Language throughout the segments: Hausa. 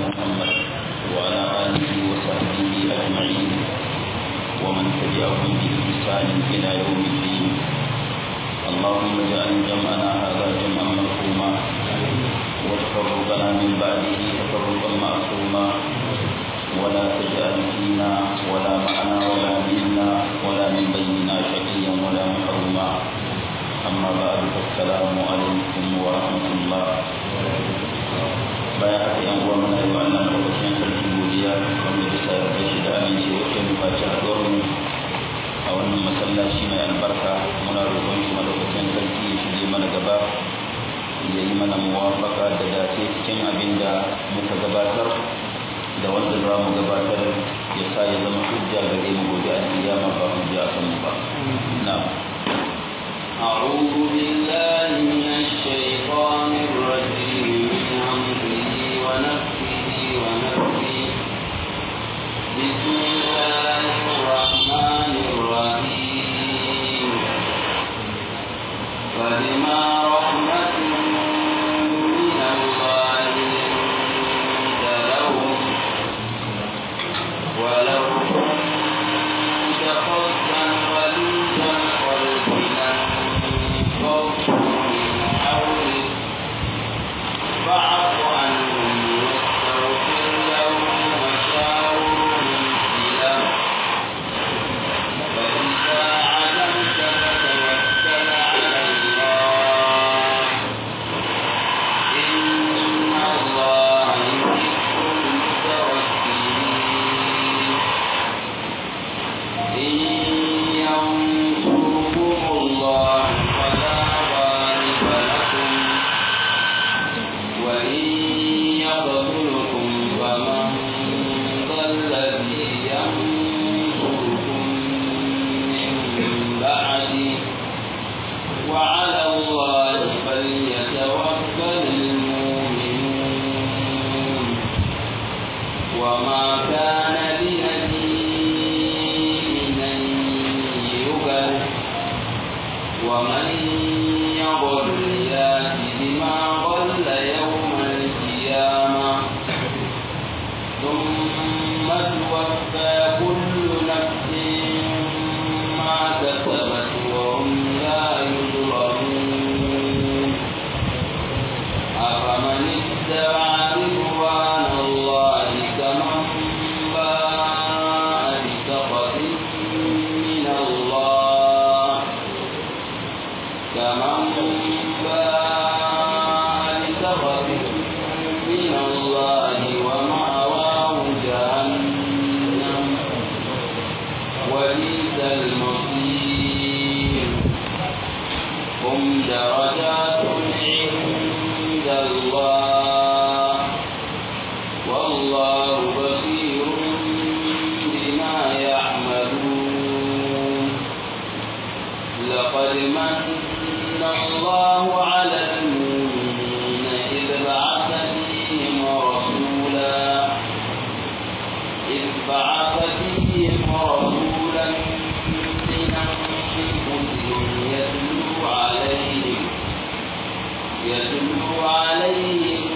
محمد وعلى آله وصحبه أجمعين ومن تبعهم بإحسان إلى يوم الدين اللهم اجعل جمعنا هذا جمعا مرحوما وتفرقنا من بعده تفرقا معصوما ولا تجعل فينا ولا معنا ولا منا ولا من بيننا شقيا ولا محروما أما بعد فالسلام عليكم ورحمة الله bayan haka yan uwa muna yi wa Allah madaukakin sarki godiya wanda bisa yarda shi da amince wacce mu faci haɗuwar mu a wannan masallaci mai albarka muna roƙon shi madaukakin sarki ya shige mana gaba ya yi mana muwafaka da dace cikin abin da muka gabatar da wanda za mu gabatar ya sa ya zama hujja gare mu gobe a kiyama ba hujja a kanmu ba na'am أعوذ بالله من الشيطان الرجيم من همزه ونفسه ونفسه بسم الله الرحمن الرحيم فبما رحمة من الله لنت لهم ولو كنت فظا غليظ القلب لانفضوا من حولك فاعف عنهم واستغفر لهم وشاورهم في الامر فاذا عزمت فتوكل على الله ان الله يحب المتوكلين إن ينصركم الله فلا غالب لكم وإن يقتلكم فمن ذا الذي ينصركم من بعده وعلى الله فليتوكل المؤمنون وما كان لنبي أن يغل ومن يغل يات بما غل يوم القيامة ثم توفى كل نفس ما كسبت وهم لا يظلمون أفمن اتبع رضوان الله كمن باء بسخط من الله كمن باء بسخط من الله ومأواه جهنم وبئس المصير هم درجات عند الله والله بصير بما يعملون لقد من الله على المؤمنين إذ بعث فيهم رسولا إذ بعث فيهم رسولا من أنفسهم يتلو عليهم يتلو عليهم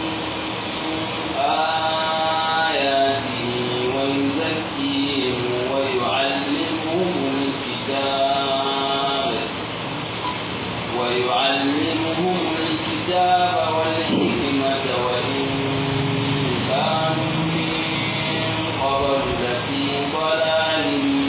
آياته ويزكيهم ويعلمهم الكتاب ويعلمهم الكتاب والحكمة وإن كانوا من قبل لفي ضلال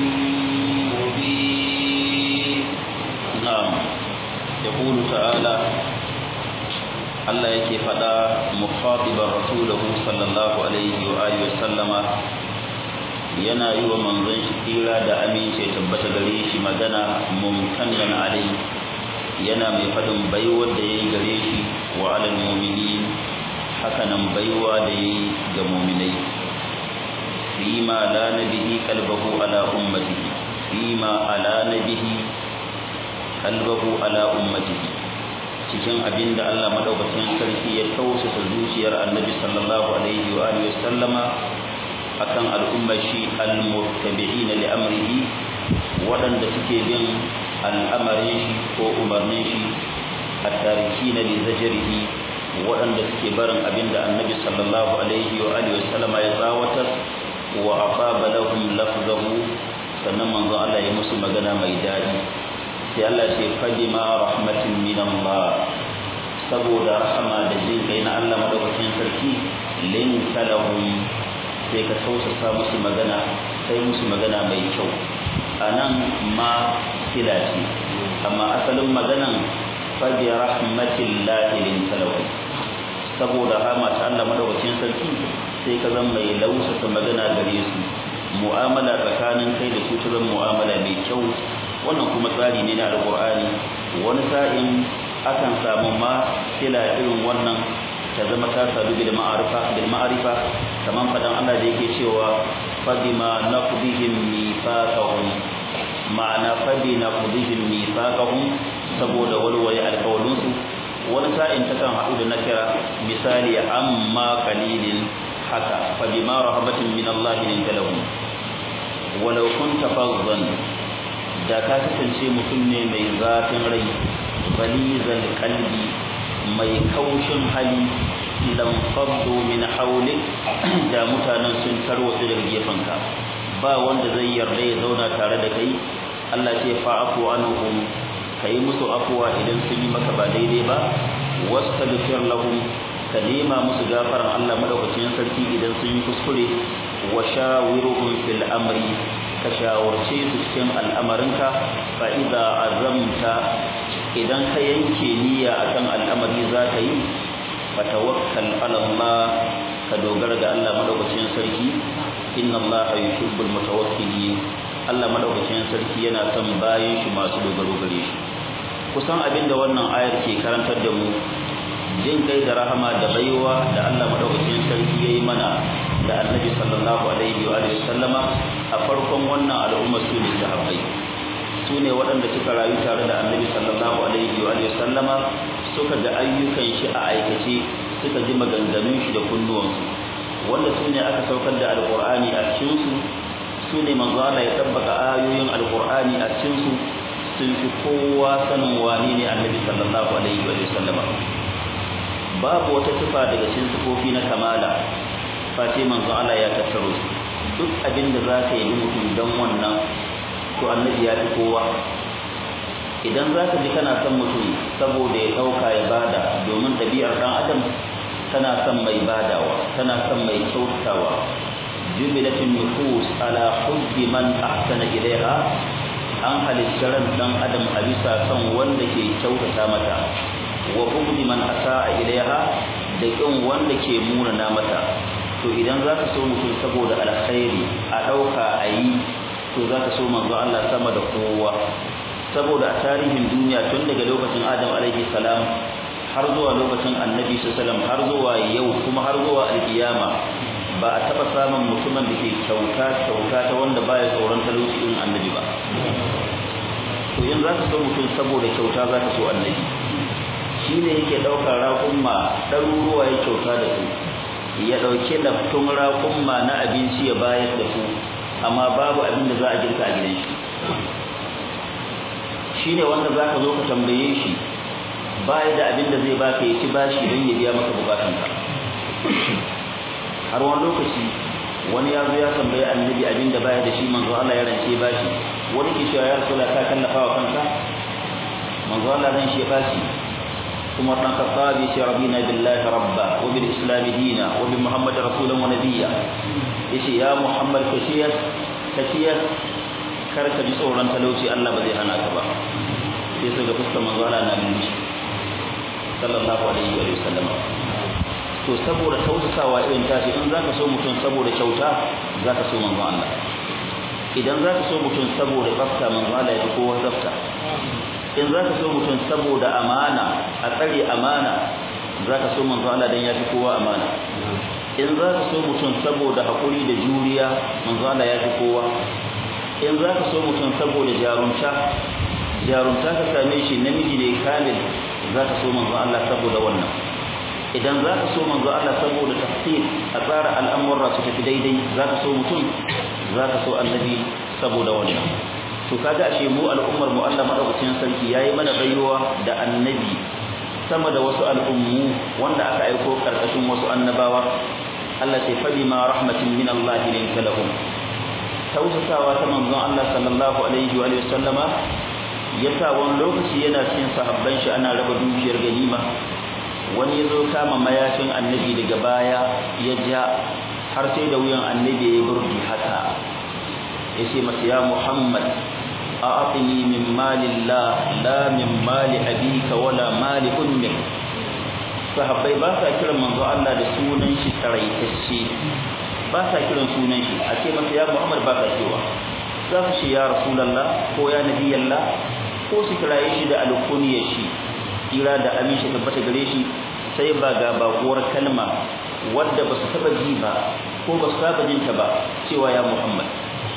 مبين na'am yaqulu ta'ala Allah yake fada mukhatiban rasulahu sallallahu alaihi wa alihi wa sallama yana yi wa manzon shi tsira da amince tabbata gare shi magana mumtanan alai yana mai fadin baiwar da yayi gare shi wa alal mu'minin hakanan baiwa da yayi ga mu'minai fima la nabihi qalbahu ala ummatihi fima ala nabihi qalbahu ala ummatihi cikin abin da Allah madaukakin sarki ya tausasa zuciyar Annabi sallallahu alaihi wa alihi wasallama akan al'ummar shi al-muttabi'ina li amrihi waɗanda suke bin al'amarin shi ko umarnin shi at-tarikina li zajrihi waɗanda suke barin abinda annabi sallallahu alaihi wa alihi wa sallama ya tsawatar wa afaba lahum lafzahu sannan manzo Allah ya musu magana mai daɗi sai Allah ce fadima rahmatin min Allah saboda rahama da jin kai na Allah madaukakin sarki lin talahum sai ka tausasa musu magana sai musu magana mai kyau anan ma kila ce amma asalin maganan fadi rahmatillahi lin talahum saboda rahama ta Allah madaukakin sarki sai ka zama mai lausasa magana gare su mu'amala tsakanin kai da su ta zama mu'amala mai kyau wannan kuma tsari ne na alqur'ani wani sa'in akan samu ma kila irin wannan ta zama ta sadu bil ma'arifa bil ma'arifa kaman fadan Allah da yake cewa fadima naqdihim mithaqahum ma'ana fadina naqdihim mithaqahum saboda walwaya alqawlun su wani sa'in ta kan haɗu da nakira misali amma qalilin haka fadima rahabatin min Allah lin talahum walau kunta fazzan da ka kasance mutum ne mai zafin rai balizal qalbi mai kaushin hali lam faddu min hawlik da mutanen sun tarwatsu daga gefanka ba wanda zai yarda ya zauna tare da kai Allah ce fa'afu anhum kai musu afuwa idan sun yi maka ba daidai ba wastaghfir lahum ka nema musu gafaran Allah madaukakin sarki idan sun yi kuskure wa shawiruhum fil amri ka shawarce su cikin al'amarinka fa idza azamta idan ka yanke niyya akan al'amari za ka yi fa tawakkal ala Allah ka dogara ga Allah madaukakin sarki inna Allah yuhibbul mutawakkilin Allah madaukakin sarki yana son bayan shi masu dogaro gare shi kusan abinda wannan ayar ke karantar da mu jin kai da rahama da baiwa da Allah madaukakin sarki yayi mana da Annabi sallallahu alaihi wa alihi sallama a farkon wannan al'umma su ne sahabbai su ne waɗanda suka rayu tare da Annabi sallallahu alaihi wa alihi sallama suka ga ayyukan shi a aikace suka ji maganganun shi da kunnuwansu wanda su ne aka saukar da alqur'ani a cikin su su ne manzo Allah ya tabbaka ayoyin alqur'ani a cikin su sun fi kowa sanin wani ne Annabi sallallahu alaihi wa sallama babu wata sifa daga cikin sifofi na kamala face manzo Allah ya tattaro su duk abin da zaka yi mutum dan wannan to annabi ya fi kowa idan zaka ji kana son mutum saboda ya dauka ya bada domin dabi'ar dan adam tana son mai badawa tana son mai kyautawa jubilatin nufus ala hubbi man ahsana ilaiha an halitta dan adam a bisa son wanda ke kyautata mata wa bugdi man asaa ilaiha da kin wanda ke munana mata to idan zaka so mutum saboda alkhairi a dauka ayi to zaka so manzo Allah sama da kowa saboda a tarihin duniya tun daga lokacin Adam alaihi salam har zuwa lokacin Annabi sallallahu har zuwa yau kuma har zuwa alkiyama ba a taba samun mutumin da ke kyauta kyauta ta wanda baya tsoron talauci din Annabi ba to yanzu zaka so mutum saboda kyauta zaka so Annabi shi ne yake ɗaukar raƙumma ɗaruruwa ya kyauta da su ya ɗauki laftun raƙumma na abinci ya bayar da su amma babu abin da za a girka a gidan shi shi ne wanda za ka zo ka tambaye shi baya da abin da zai baka ya ci bashi don ya biya maka bukatunka har wani lokaci wani ya zo ya tambayi annabi abin da baya da shi manzo Allah ya rance bashi wani ke cewa ya rasula ka kallafa wa kanka manzo Allah zan shi bashi ثم ابن الخطاب رضينا بالله ربا وبالإسلام دينا وبمحمد رسولا ونبيا يشي يا محمد كشيس كشيس karka ji tsoron talauci Allah ba zai hana ka ba sai su ga fuskar manzo Allah na bin sallallahu alaihi wa sallam to saboda tausasawa irin tashi in zaka so mutum saboda kyauta zaka so manzo Allah idan zaka so mutum saboda tsafta manzo Allah ya fi kowa tsafta in za ka so mutum saboda amana a tsare amana za ka so manzo Allah dan ya fi kowa amana in za ka so mutum saboda haƙuri da juriya manzo Allah ya fi kowa in za ka so mutum saboda jarumta jarumta ka same shi namiji ne kamil za ka so manzo Allah saboda wannan idan za ka so manzo Allah saboda tafsir a tsara al'amura su tafi daidai za ka so mutum za ka so annabi saboda wannan to kaga ashe mu al'ummar mu Allah madaukakin sarki yayi mana baiwa da annabi sama da wasu al'ummu wanda aka aiko karkashin wasu annabawa Allah ce fa bima rahmatin min Allah linka lahum tausasawa ta manzon Allah sallallahu alaihi wa sallama yasa wani lokaci yana cikin sahabban shi ana raba dukiyar ganima wani ya zo kama mayafin annabi daga baya ya ja har sai da wuyan annabi ya burgi haka ya ce masa ya muhammad a aƙini min malillah la min mali abika wala mali ummik sahabbai ba sa kiran manzo Allah da sunan shi taraitacce ba sa kiran sunan shi a ce masa ya muhammad ba sa cewa za su ce ya rasulallah ko ya nabiyallah ko su kiraye shi da alkuniyar shi kira da aminci tabbata gare shi sai ba ga bakuwar kalma wadda ba su taba ji ba ko ba su saba jinta ba cewa ya Muhammad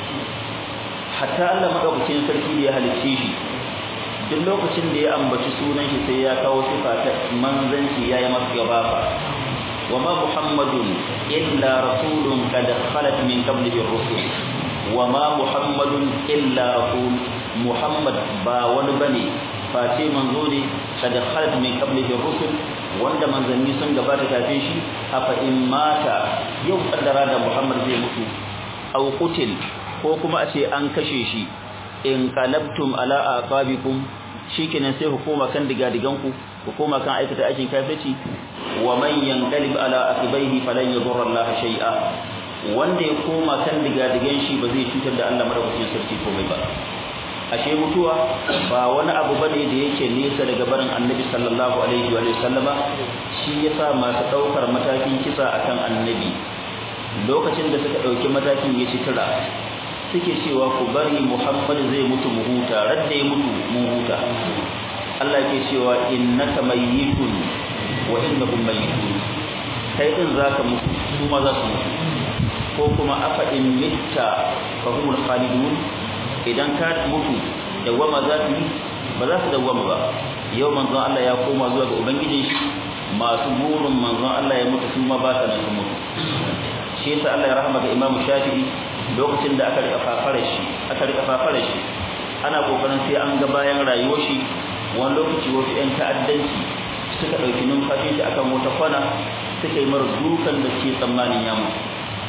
hatta Allah madaukakin sarki da ya halicce shi duk lokacin da ya ambaci sunan shi sai ya kawo sifa ta manzanci yayi masa gabafa wa ma muhammadun illa rasulun qad khalat min qablihi ar-rusul wa ma muhammadun illa rasul muhammad ba wani bane face manzo ne kada khalat min qablihi rusul wanda manzanni sun gabata kafin shi afa in mata yau kaddara da Muhammad zai mutu aw qutil ko kuma a ce an kashe shi in qalabtum ala aqabikum shikenan sai hukuma kan digadigan ku hukuma kan aikata aikin kafirci wa man yanqalib ala aqibaihi falan yadurra Allah shay'a wanda ya koma kan digadigan shi ba zai cutar da Allah madaukakin sarki komai ba ashe mutuwa ba wani abu bane da yake nesa daga barin annabi sallallahu alaihi wa sallama shi yasa masu daukar matakin kisa akan annabi lokacin da suka dauki matakin ya citira suke cewa ku bari muhammad zai mutu mu huta radda ya mutu mu huta Allah yake cewa innaka mayyitun wa innahum mayyitun kai din zaka mutu su ma za su mutu ko kuma afa in mitta fa humul khalidun idan ka mutu dawama za su yi ba za su dawama ba yau manzon Allah ya koma zuwa ga ubangijin shi masu burin manzon Allah ya mutu kuma ba ta nan mutu shi yasa Allah ya rahama ga Imam Shafi'i lokacin da aka rika fafara shi aka rika fafara shi ana kokarin sai an ga bayan rayuwar shi wani lokaci wasu ƴan ta'addanci suka ɗauki numfashin shi akan wata kwana suka yi mara dukan da ke tsammanin ya mutu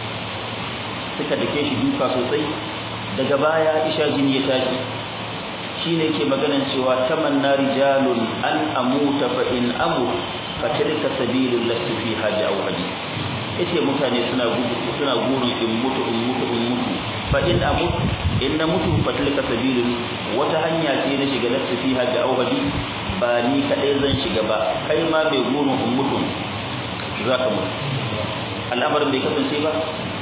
suka dake shi duka sosai daga baya isha jini ya tashi shine ke maganan cewa tamanna rijalun an amuta fa in amut fa tilka sabilul lati fi haja aw hadi yace mutane suna gudu suna gurin in mutu in mutu in mutu fa in amut in na mutu fa tilka sabilul wata hanya ce na shiga lati fi haja aw hadi ba ni kadai zan shiga ba kai ma mai gurin in mutu zaka mutu al'amarin bai kasance ba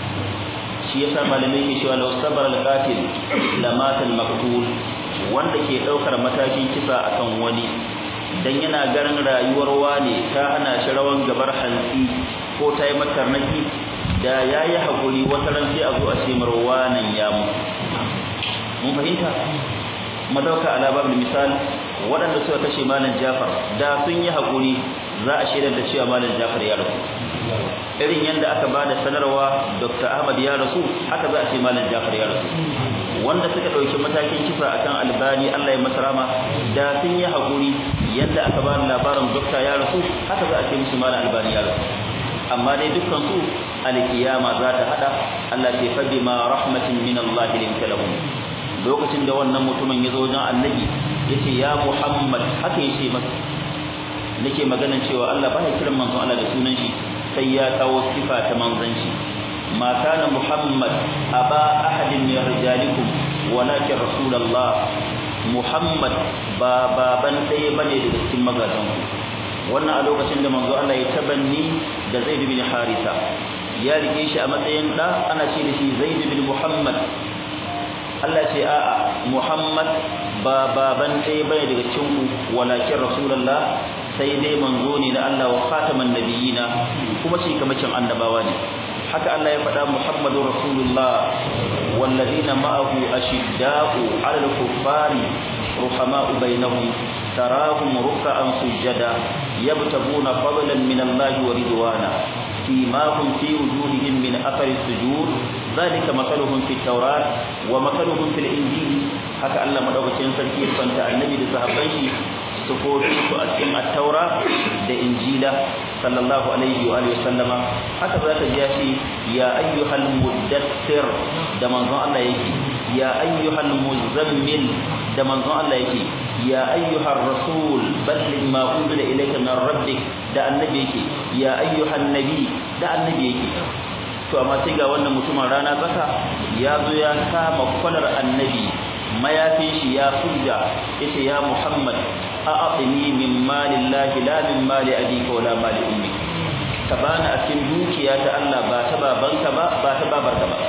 shi yasa malamai ke cewa law sabara al-qatil lamata al-maqtul wanda ke daukar matakin kisa akan wani dan yana ganin rayuwar wane ta hana shi rawan gabar hantsi ko ta yi matarnaki da yayi hakuri wata ran sai a zo a ce marwanan ya mu mun fahimta madauka ala babul misal waɗanda suka kashe malam Jafar da sun yi hakuri za a shaidar da cewa malam Jafar ya rasu irin yadda aka ba da sanarwa Dr. Ahmad ya rasu haka za a ce malam Jafar ya rasu wanda suka ɗauki matakin kisa akan albani Allah ya masa rama da sun yi haƙuri yadda aka ba labarin dokta ya rasu haka za a ce musu malam albani ya rasu amma dai dukkan su alkiyama za ta hada Allah ce fa bima rahmatin min Allah linka lahum lokacin da wannan mutumin ya zo wajen annabi yace ya Muhammad haka yace masa nake maganan cewa Allah baya kiran manzon Allah da sunan shi sai ya kawo sifa ta manzanci ma kana Muhammad aba ahadin min rijalikum walakin rasulullah Muhammad ba baban ɗaya bane daga cikin magazan ku wannan a lokacin da manzo Allah ya tabanni da Zaid bin Harisa ya rike shi a matsayin da ana ce da shi Zaid bin Muhammad Allah ce a'a Muhammad ba baban ɗaya bane daga cikin ku walakin rasulullah sai dai manzo ne na Allah wa khataman nabiyina kuma shi kamacin annabawa ne haka Allah ya faɗa Muhammadur Rasulullah walladina ma'ahu ashidda'u 'alal kuffari ruhama'u bainahum tarahum ruk'an sujada yabtaguna fadlan min Allah wa ridwana فيماهم في وجوههم من أثر السجود ذلك مثلهم في التوراة ومثلهم في الإنجيل haka Allah madaukakin sarki ya fanta annabi da sahabban shi sufofin su a cikin at-taura da injila sallallahu alaihi wa alihi wasallama haka zaka ji shi ya ayyuhal muddathir da manzon Allah yake ya ayyuhal muzammil da manzon Allah yake ya ayyuhar rasul balligh ma unzila ilayka min rabbik da annabi yake ya ayyuhan nabi da annabi yake to amma sai ga wannan mutumin rana tsaka ya zo ya kama kwalar annabi mayafin shi ya fujja yace ya muhammad a'tini min malillahi la min mali abika wala mali ummik ka bani a cikin dukiya ta Allah ba ta babanka ba ba ta babarka ba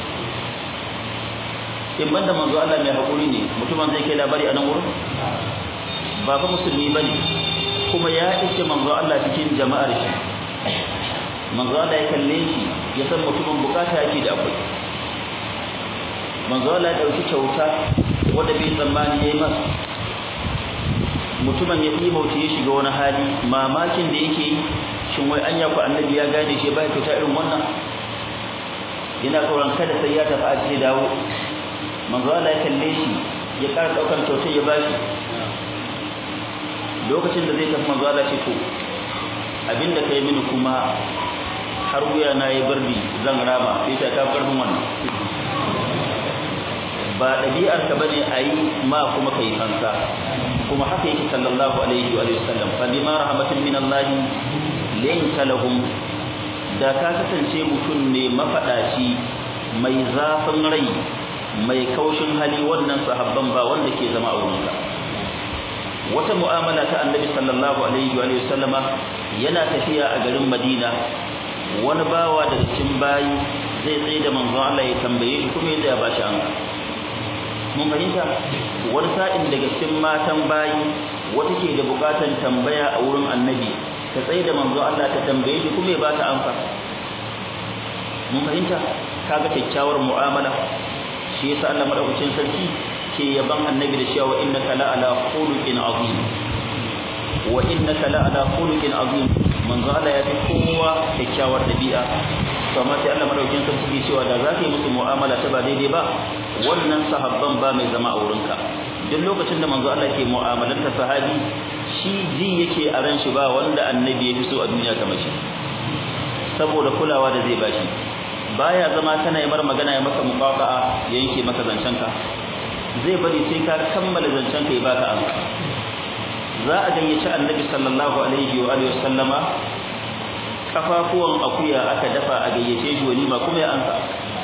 in banda manzo Allah mai hakuri ne mutumin zai kai labari a nan wurin ba fa musulmi bane kuma ya iske manzo Allah cikin jama'ar shi manzo Allah ya kalle shi ya san mutumin bukata yake da akwai manzo Allah ya dauki kyauta wanda bai tsammani yayi masa mutumin ya yi bauta ya shiga wani hali mamakin da yake shin wai anya ku annabi ya gane shi ba kyauta irin wannan yana tsoron kada sai ya tafi a ce dawo manzo Allah ya kalle shi ya ƙara daukar kyautar ya bashi lokacin da zai tafi manzo Allah ce to abinda kai mini kuma har wuya na yi bardi zan rama sai ta ka karfin wannan ba ɗabi'ar ka bane a yi ma kuma kai fansa kuma haka yake sallallahu alaihi wa sallam fa bima rahmatin min Allah linka lahum da ka kasance mutum ne mafadaci mai zafin rai mai kaushin hali wannan sahabban ba wanda ke zama a wurinka wata mu'amala ta annabi sallallahu alaihi wa sallama yana tafiya a garin Madina wani bawa daga cikin bayi zai tsaye da manzon Allah ya tambaye shi kuma ya ba shi an mun fahimta wani sa'in daga cikin matan bayi wata ke da bukatan tambaya a wurin annabi ta tsaye da manzon Allah ta tambaye shi kuma ya ba ta amsa mun fahimta kaga kyakkyawar mu'amala shi yasa Allah madaukakin sarki ke yaban annabi da cewa innaka la ala khuluqin azim wa innaka la ala khuluqin azim manzo Allah ya fi kowa kyakkyawar dabi'a to amma sai Allah madaukakin sarki ke cewa da za ka yi musu mu'amala ta ba daidai ba wannan sahabban ba mai zama a wurinka duk lokacin da manzo Allah ke mu'amalanta sahabi shi ji yake a ran shi ba wanda annabi ya fi so a duniya kamar shi saboda kulawa da zai bashi baya zama kana yi mar magana ya maka muqafa'a ya yanke maka zancenka zai bari sai ka kammala zancenka ya baka amsa za a gayyaci annabi sallallahu alaihi wa alihi wasallama kafafuwan akuya aka dafa a gayyace shi walima kuma ya ansa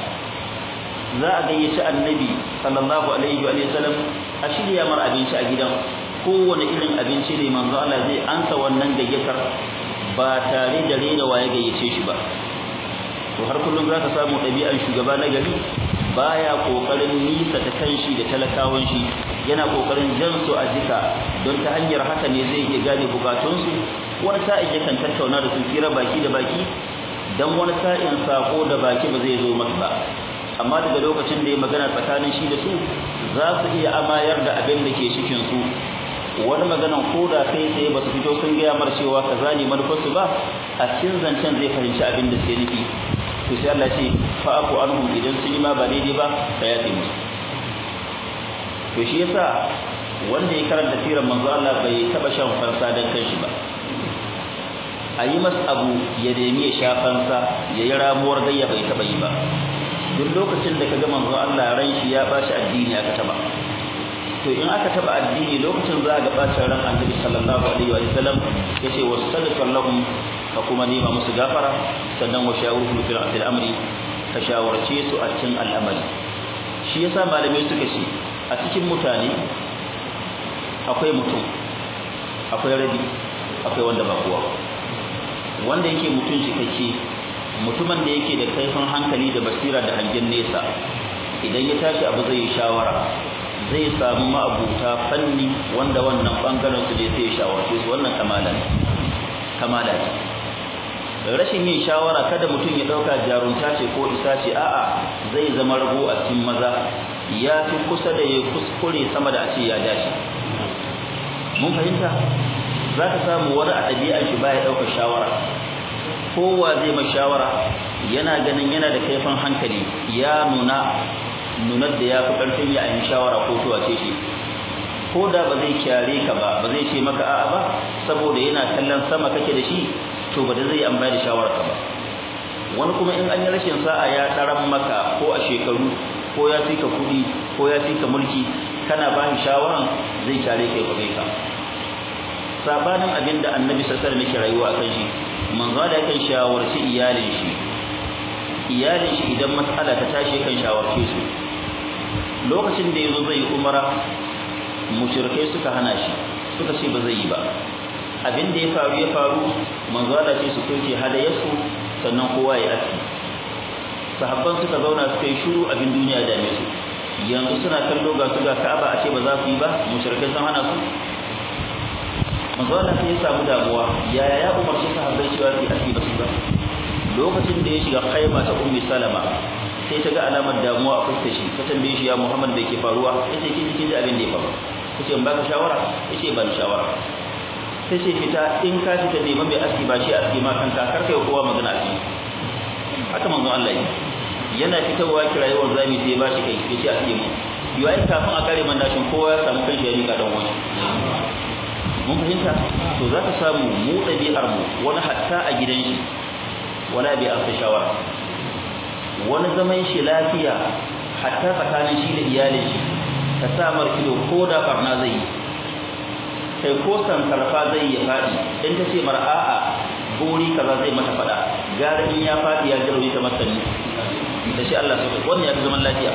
za a gayyaci annabi sallallahu alaihi wa alihi wasallam a shirya mar abinci a gidan kowane irin abinci ne manzo Allah zai ansa wannan gayyatar ba tare da rena waye gayyace shi ba to har kullum zaka samu ɗabi'ar shugaba na gari baya kokarin nisa ta kanshi da talakawan shi yana kokarin jan su a jika don ta hanyar haka ne zai iya gane bukatunsu wani sa'in yakan tattauna da su fira baki da baki dan wani sa'in sako da baki ba zai zo masa ba amma daga lokacin da ya magana tsakanin shi da su za su iya amayar da abin da ke cikin su wani maganan ko da kai tsaye ba su fito sun gaya mar cewa kaza ne manufarsu ba a cikin zancen zai fahimci abin da suke nufi to sai Allah ce fa aku anhum idan sun yi ma ba daidai ba ka yafe musu to shi yasa wanda ya karanta sirar manzo Allah bai taba shan fansa dan kanshi ba a yi masa abu ya nemi ya sha fansa ya yi ramuwar gayya bai taba yi ba duk lokacin da kaga manzo Allah ran shi ya bashi addini aka taba to in aka taba addini lokacin za ga bacin ran Annabi sallallahu alaihi wa sallam yace wasallallahu lahum ka kuma nema musu gafara sannan wa shawuruhum fil amri ka shawarce su a cikin al'amari shi yasa malamai suka ce a cikin mutane akwai mutum akwai rabi akwai wanda ba kowa wanda yake mutum cikakke mutumin da yake da kaifin hankali da basira da hangen nesa idan ya tashi abu zai yi shawara zai samu ma'abuta fanni wanda wannan bangaren su ne sai ya shawarce su wannan kamala ne kamala ce rashin yin shawara kada mutum ya dauka jarunta ce ko isa ce a'a zai zama rago a cikin maza ya fi kusa da ya kuskure sama da a ce ya dace mun fahimta za ka samu wani a ɗabi'ar shi baya ɗaukar shawara kowa zai mai shawara yana ganin yana da kaifin hankali ya nuna nunar da ya fi ƙarfin ya yi shawara ko tuwa ce shi ko da ba zai kyare ka ba ba zai ce maka a'a ba saboda yana kallon sama kake da shi to ba da zai amfani da shawararka ba wani kuma in an yi rashin sa'a ya ɗaran maka ko a shekaru ko ya fi ka kuɗi ko ya fi ka mulki kana ba shi shawaran zai kyare ka ya kwabe ka sabanin abin da annabi sassar muke rayuwa kan shi manzo da kan shawarci iyalin shi iyalin shi idan matsala ta tashi kan shawarce su lokacin da yazo zai umara mushrikai suka hana shi suka ce ba zai yi ba abin da ya faru ya faru manzo da ce su kai hadayarsu sannan kowa ya aski sahabban suka zauna suka yi shiru abin duniya da su yanzu suna kallo ga su ga Ka'aba a ce ba za su yi ba mushrikai sun hana su manzo Allah sai ya samu damuwa yaya ya umarci sahabbai cewa su aski ba su ba lokacin da ya shiga khaima ta ummi salama sai ta ga alamar damuwa a fuskar shi ta tambaye shi ya Muhammad da ke faruwa yace kin kin ji abin da ya faru kace in baka shawara yace ban shawara sai ce fita in ka fita neman mai aski ba shi aski ma kanka kar kai kowa magana aski haka manzo Allah yi yana fitowa kirayewar zami sai ba shi kai yace aski mu yau ai kafin a kare mandashin kowa ya samu kai shi ya rika dan wani mun fahimta to za ka samu mu ɗabi'ar mu wani hatta a gidan shi wala bai amsa shawara wani zaman shi lafiya hatta tsakanin shi da iyalin shi ka sa mar ido ko da barna zai yi kai ko san karfa zai ya faɗi in ta ce mar a'a bori kaza zai mata faɗa gara in ya faɗi ya jirauni ta masani da shi Allah sauka wannan ya fi zaman lafiya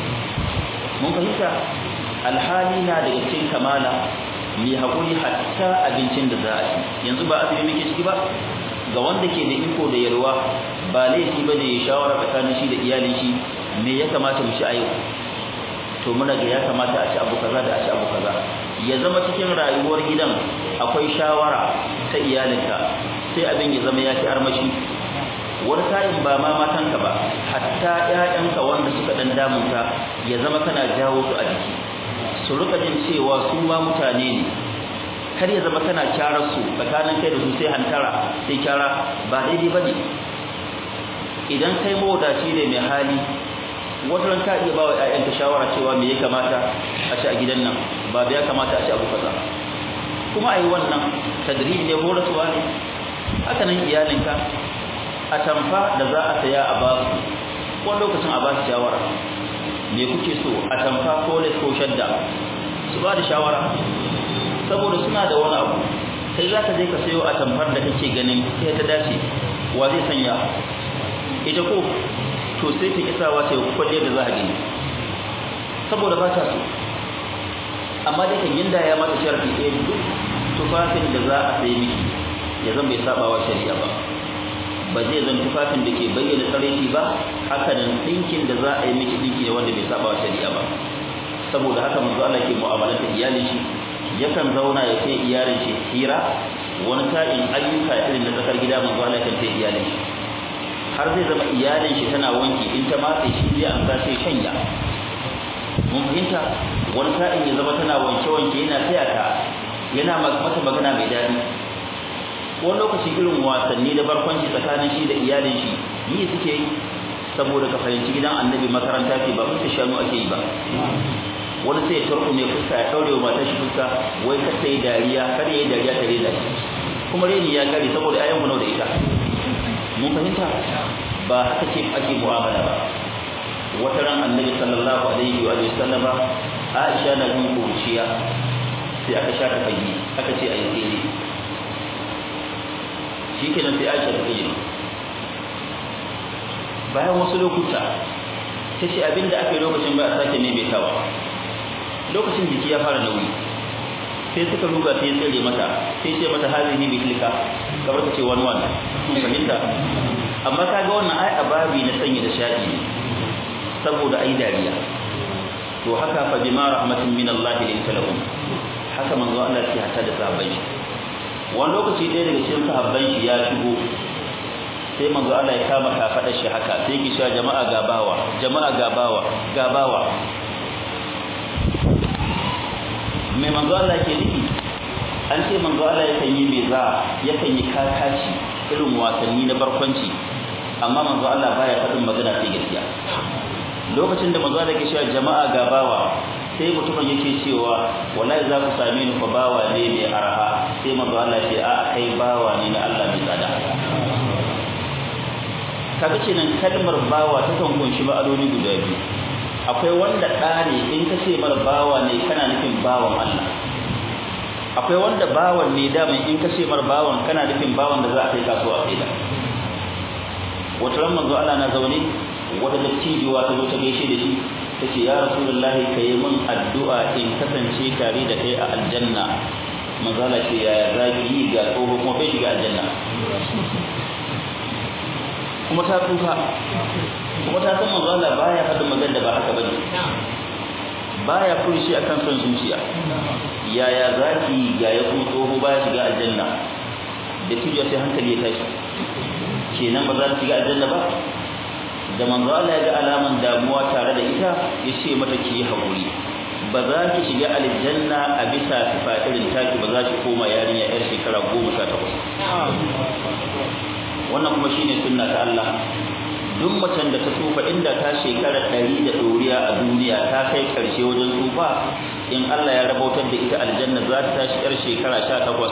mun fahimta alhali na daga cikin kamala mai haƙuri hatta abincin da za a ci yanzu ba azumi muke ciki ba ga wanda ke da iko da yarwa ba laifi ba da ya shawara tsakanin shi da iyalin shi me ya kamata mu ci a yau to muna ga ya kamata a ci abu kaza da a ci abu kaza ya zama cikin rayuwar gidan akwai shawara ta iyalinka sai abin ya zama ya ci armashi wani sa'in ba ma matanka ba hatta ƴaƴanka wanda suka dan damunta ya zama kana jawo su a jiki su rika jin cewa su ma mutane ne kar ya zama kana kyarar su tsakanin kai da su sai hantara sai kyara ba daidai bane idan kai mawadaci ne mai hali wata ran ka iya ba wa ƴaƴanka shawara cewa me ya kamata a ci a gidan nan ba ya kamata a ci abu kaza kuma ai wannan tadribi ne horaswa ne haka nan iyalinka a tamfa da za a saya a ba su ko lokacin a ba su shawara me kuke so a tamfa ko les ko shadda su ba da shawara saboda suna da wani abu kai za ka je ka sayo a tamfar da kake ganin sai ta dace wa zai sanya ita ko to sai ta kisawa ta kwalle da za a gani saboda ba ta so amma dai kan yinda ya mata sharfi ɗaya duk tufafin da za a sai miki ya zan bai saba wa shari'a ba ba zai zan tufafin da ke bayyana tsaraiti ba haka nan ɗinkin da za a yi miki ɗinki ne wanda bai saba wa shari'a ba saboda haka manzo Allah ke mu'amalanta iyalin shi yakan zauna ya kai iyalin shi hira wani sa'in ayyuka irin na tsakar gida manzo Allah kan kai iyalin shi har zai zama iyalin shi tana wanki in ta matse shi zai an sai shanya mun fahimta wani sa'in ya zama tana wanke wanke yana taya ta yana mata magana mai daɗi wani lokaci irin wasanni da barkwanci tsakanin shi da iyalin shi yi suke yi saboda ka fahimci gidan annabi makaranta ce ba fuska shanu ake yi ba wani sai ya tarko mai fuska ya daure wa matar shi fuska wai kar ta yi dariya kar ya yi dariya ta rena shi kuma reni ya kare saboda ayan mu da ita mun fahimta ba haka ce ake mu'amala ba wata ran annabi sallallahu alaihi wa sallama Aisha na jin kuciya sai aka sha ta fage aka ce ayi tsere shikenan sai Aisha ta tsere bayan wasu lokuta ta ce abinda aka yi lokacin ba a sake maimaitawa lokacin jiki ya fara nauyi sai suka ruga sai tsere mata sai ce mata hazihi bi tilka kamar ta ce wani wani fahimta amma kaga wannan ai ababi na sanya da shaɗi ne saboda ai dariya to haka fa bima rahmatin min Allah linta lahum haka manzo Allah ya hata da sahabbai wani lokaci ɗaya daga cikin sahabban shi ya shigo sai manzo Allah ya kama kafadar shi haka sai ki sha jama'a gabawa jama'a gabawa gabawa mai manzo Allah ke nufi an ce manzo Allah yakan yi meza yakan yi kakaci irin wasanni na barkwanci amma manzo Allah baya faɗin magana sai gaskiya lokacin da manzo Allah ke cewa jama'a gabawa sai mutumin yake cewa wallahi za ku same ni fa bawa ne mai araha sai manzo Allah ce a kai bawa ne na Allah mai tsada kaga kenan kalmar bawa ta kan kunshi ma'anoni guda biyu akwai wanda ɗa ne in ka ce mar bawa ne kana nufin bawan Allah akwai wanda bawan ne da in ka ce mar bawan kana nufin bawan da za a kai kasuwa a kaida wata ran manzo Allah na zaune wata dattijuwa ta zo ta gaishe da shi tace ya rasulullahi kai min addu'a in kasance tare da kai a aljanna manzo Allah ce ya zaki yi ga tsoho kuma bai shiga aljanna kuma ta tsufa kuma ta san manzo Allah baya faɗin magana da ba haka bane baya furushi akan son zuciya yaya zaki ga ya kuma tsoho baya shiga aljanna da tijo sai hankali ya tashi kenan ba za ta shiga aljanna ba da manzo Allah ya ga alaman damuwa tare da ita ya ce mata ki yi haƙuri ba za ki shiga aljanna a bisa sifa irin taki ba za ki koma yarinya yar shekara goma sha takwas wannan kuma shine sunna ta Allah duk macen da ta tsufa inda ta shekara ɗari da ɗoriya a duniya ta kai ƙarshe wajen tsufa in Allah ya rabautar da ita aljanna za ta tashi yar shekara sha takwas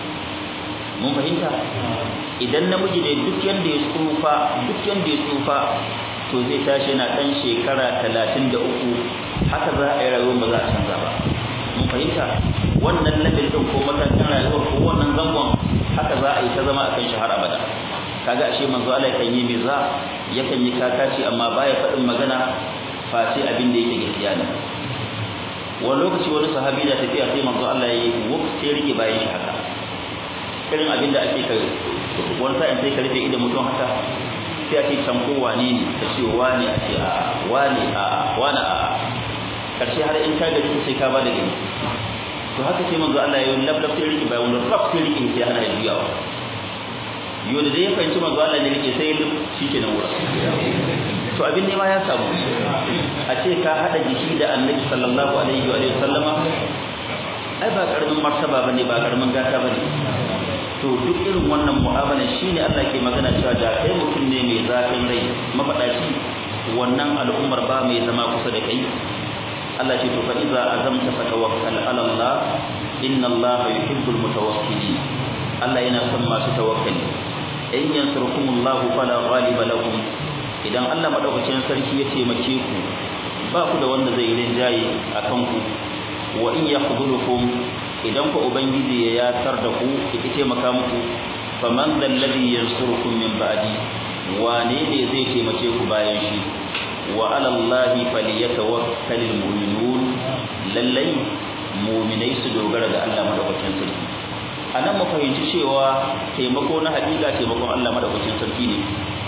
mun fahimta idan namiji ne duk yanda ya tsufa duk yanda ya tsufa to zai tashi yana ɗan shekara talatin da uku haka za a yi rayuwar ba za a canza ba mun fahimta wannan level ɗin ko matakin rayuwar ko wannan zangon haka za a yi ta zama a kan shi har abada kaga ashe manzo Allah yakan yi miza yakan yi kakaci amma baya faɗin magana face abin da yake gaskiya ne wani lokaci wani sahabi da tafiya sai manzo Allah ya yi wuf sai rike bayan shi haka irin abin da ake kai wani sa'in sai ka rufe idan mutum haka sai a ce can ko wane ne ka ce wane a ce a wane a wane a karshe har in ka gaji sai ka ba da gani to haka sai manzo Allah ya yi lablab sai rike bayan wani raf sai rike sai hana ya juyawa yau da dai ya fahimci manzo Allah ne rike sai ya shi ke nan wurin to abin ne ma ya samu a ce ka hada jiki da annabi sallallahu alaihi wa sallama ai ba karamin martaba bane ba karamin gata bane to duk irin wannan mu'amala shine Allah ke magana cewa da kai mutum ne mai zafin rai mafadaci wannan al'ummar ba mai zama kusa da kai Allah ce to fa iza azamta fatawakkal ala Allah inna Allah yuhibbul mutawakkilin Allah yana son masu tawakkali in yansurkumullahu fala ghaliba lakum idan Allah madaukakin sarki ya taimake ku ba ku da wanda zai rinjaye akan ku wa in yakhdhulukum idan ku ubangiji ya yatar da ku ya taimaka muku faman dal ladhi yansurukum min ba'di wane ne zai taimake ku bayan shi wa ala allahi falyatawakkalul mu'minun lallai mu'minai su dogara ga Allah madaukakin sarki anan mu fahimci cewa taimako na hakika taimakon Allah madaukakin sarki ne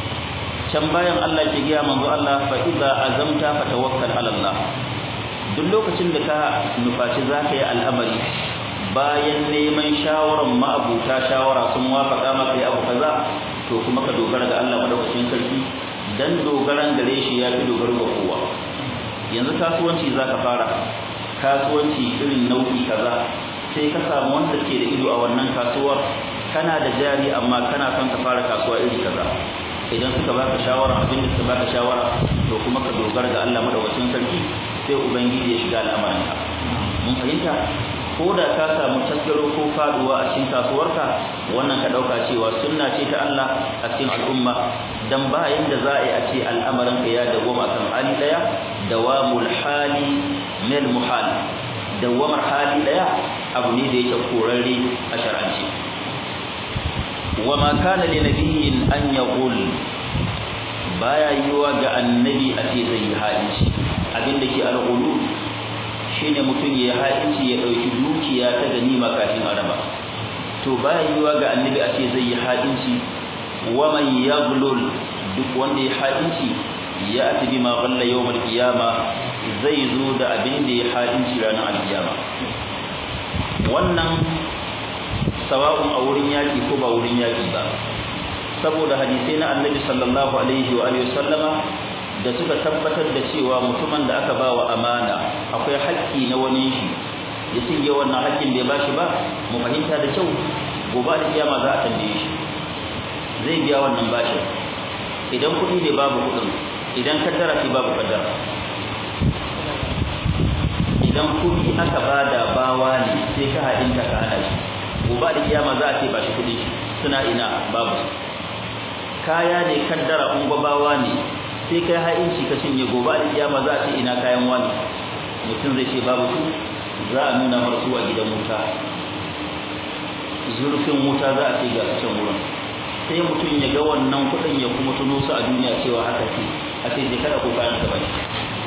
can bayan Allah ke gaya manzo Allah fa idza azamta fatawakkal ala Allah duk lokacin da ka nufaci zaka yi al'amari bayan neman shawaran ma'abuta shawara sun wafaka maka yi abu kaza to kuma ka dogara ga Allah madaukakin sarki dan dogaran gare shi ya fi dogaro ga kowa yanzu kasuwanci zaka fara kasuwanci irin nau'i kaza sai ka samu wanda ke da ido a wannan kasuwar kana da jari amma kana son ka fara kasuwa iri kaza idan suka baka shawara abin da suka baka shawara to kuma ka dogara ga Allah madaukakin sarki sai ubangiji ya shiga al'amarinka mun fahimta ko da ka samu tasgaro ko faduwa a cikin kasuwarka wannan ka dauka cewa sunna ce ta Allah a cikin al'umma dan ba yanda za a yi a ce al'amarin ka ya dawama kan hali daya dawamul hali mil muhal dawamar hali daya abu ne da yake korarre a shar'ance wama kana li nabiyyin an yaqul baya yiwa ga annabi a ce zai yi halinci abinda ke al'ulu shine mutum ya haɗinci ya ɗauki dukiya ta ganima kafin araba to baya yiwa ga annabi a ce zai yi haɗinci wa man yaghlul duk wanda ya haɗinci ya ati bima ghalla yawmal qiyama zai zo da abin da ya haɗinci ranar alkiyama wannan sawa'un a wurin yaki ko ba wurin yaki ba saboda hadisai na annabi sallallahu alaihi wa alihi sallama da suka tabbatar da cewa mutumin da aka bawa amana akwai haƙƙi na wani shi ya cinye wannan haƙƙin bai bashi ba mu fahimta da kyau gobe da kiyama za a tambaye shi zai biya wannan bashin idan kuɗi ne babu kuɗin idan kaddara ce babu kaddara idan kuɗi aka bada bawa ne sai ka haɗinta ka hada shi gobe da kiyama za a ce ba shi kuɗi suna ina babu kaya ne kaddara bawa ne sai kai ha'inci ka cinye gobe da kiyama za a ce ina kayan wani mutum zai ce babu su za a nuna marsu a gidan wuta zurfin wuta za a ce ga can wurin sai mutum ya ga wannan kuɗin ya kuma tuno su a duniya cewa haka ce a ce je kada ko kayan ka bane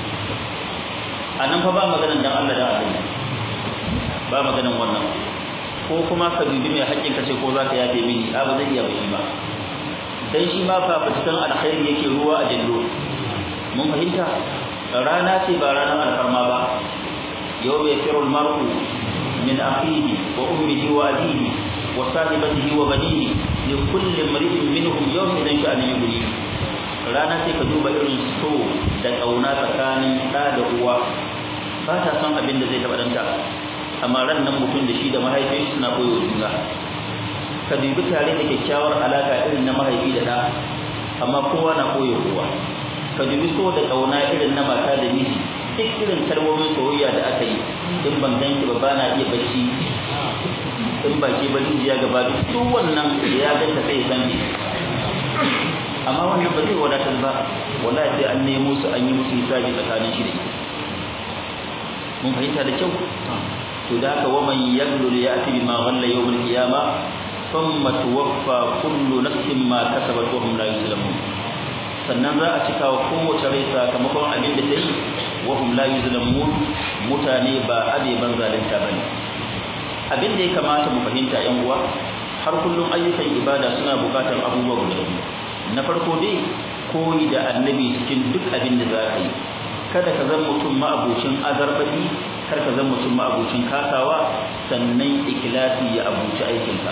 a nan fa ba maganan dan Allah da Allah ba maganan wannan ko kuma ka dubi mai haƙƙin ka ce ko za ka yafe mini a ba zai iya ba shi ba dan shi ma fa fitikan alkhairi yake ruwa a jallo mun fahimta rana ce ba ranar alfarma ba yau bai firu mar'u min akhihi wa ummihi wa abihi wa sahibatihi wa banihi li kulli imri'in minhum yawma idan sha'ani yughni rana sai ka duba irin so da kauna tsakanin ɗa da uwa ba ta son abin da zai taɓa ɗanta amma ran nan mutum da shi da mahaifin suna koyo juna ka dubi tare da kyakkyawar alaka irin na mahaifi da ɗa amma kowa na koyo kowa ka dubi so da kauna irin na mata da miji duk irin kalmomin soyayya da aka yi in ban ganki ba ba na iya bacci in ba ke ba jiya gaba duk wannan da ya ganta sai san amma wannan ba zai wadatar ba wallahi sai an nemo su an yi musu hisabi tsakanin shi da ita mun fahimta da kyau to da haka wa man yaglul ya'ti bima ghalla yawm al-qiyamah thumma tuwaffa kullu nafsin ma kasabat wa hum la yuzlamun sannan za a cika wa kowace rai sakamakon abin da ta yi wa hum la yuzlamun mutane ba abeban zalunta bane abin da ya kamata mu fahimta yan uwa har kullum ayyukan ibada suna bukatar abubuwa guda biyu na farko dai koyi da annabi cikin duk abin da za ka yi kada ka zama mutum ma'abucin azarbaɗi kar ka zama mutum ma'abucin kasawa sannan ikilasi ya abuci aikinka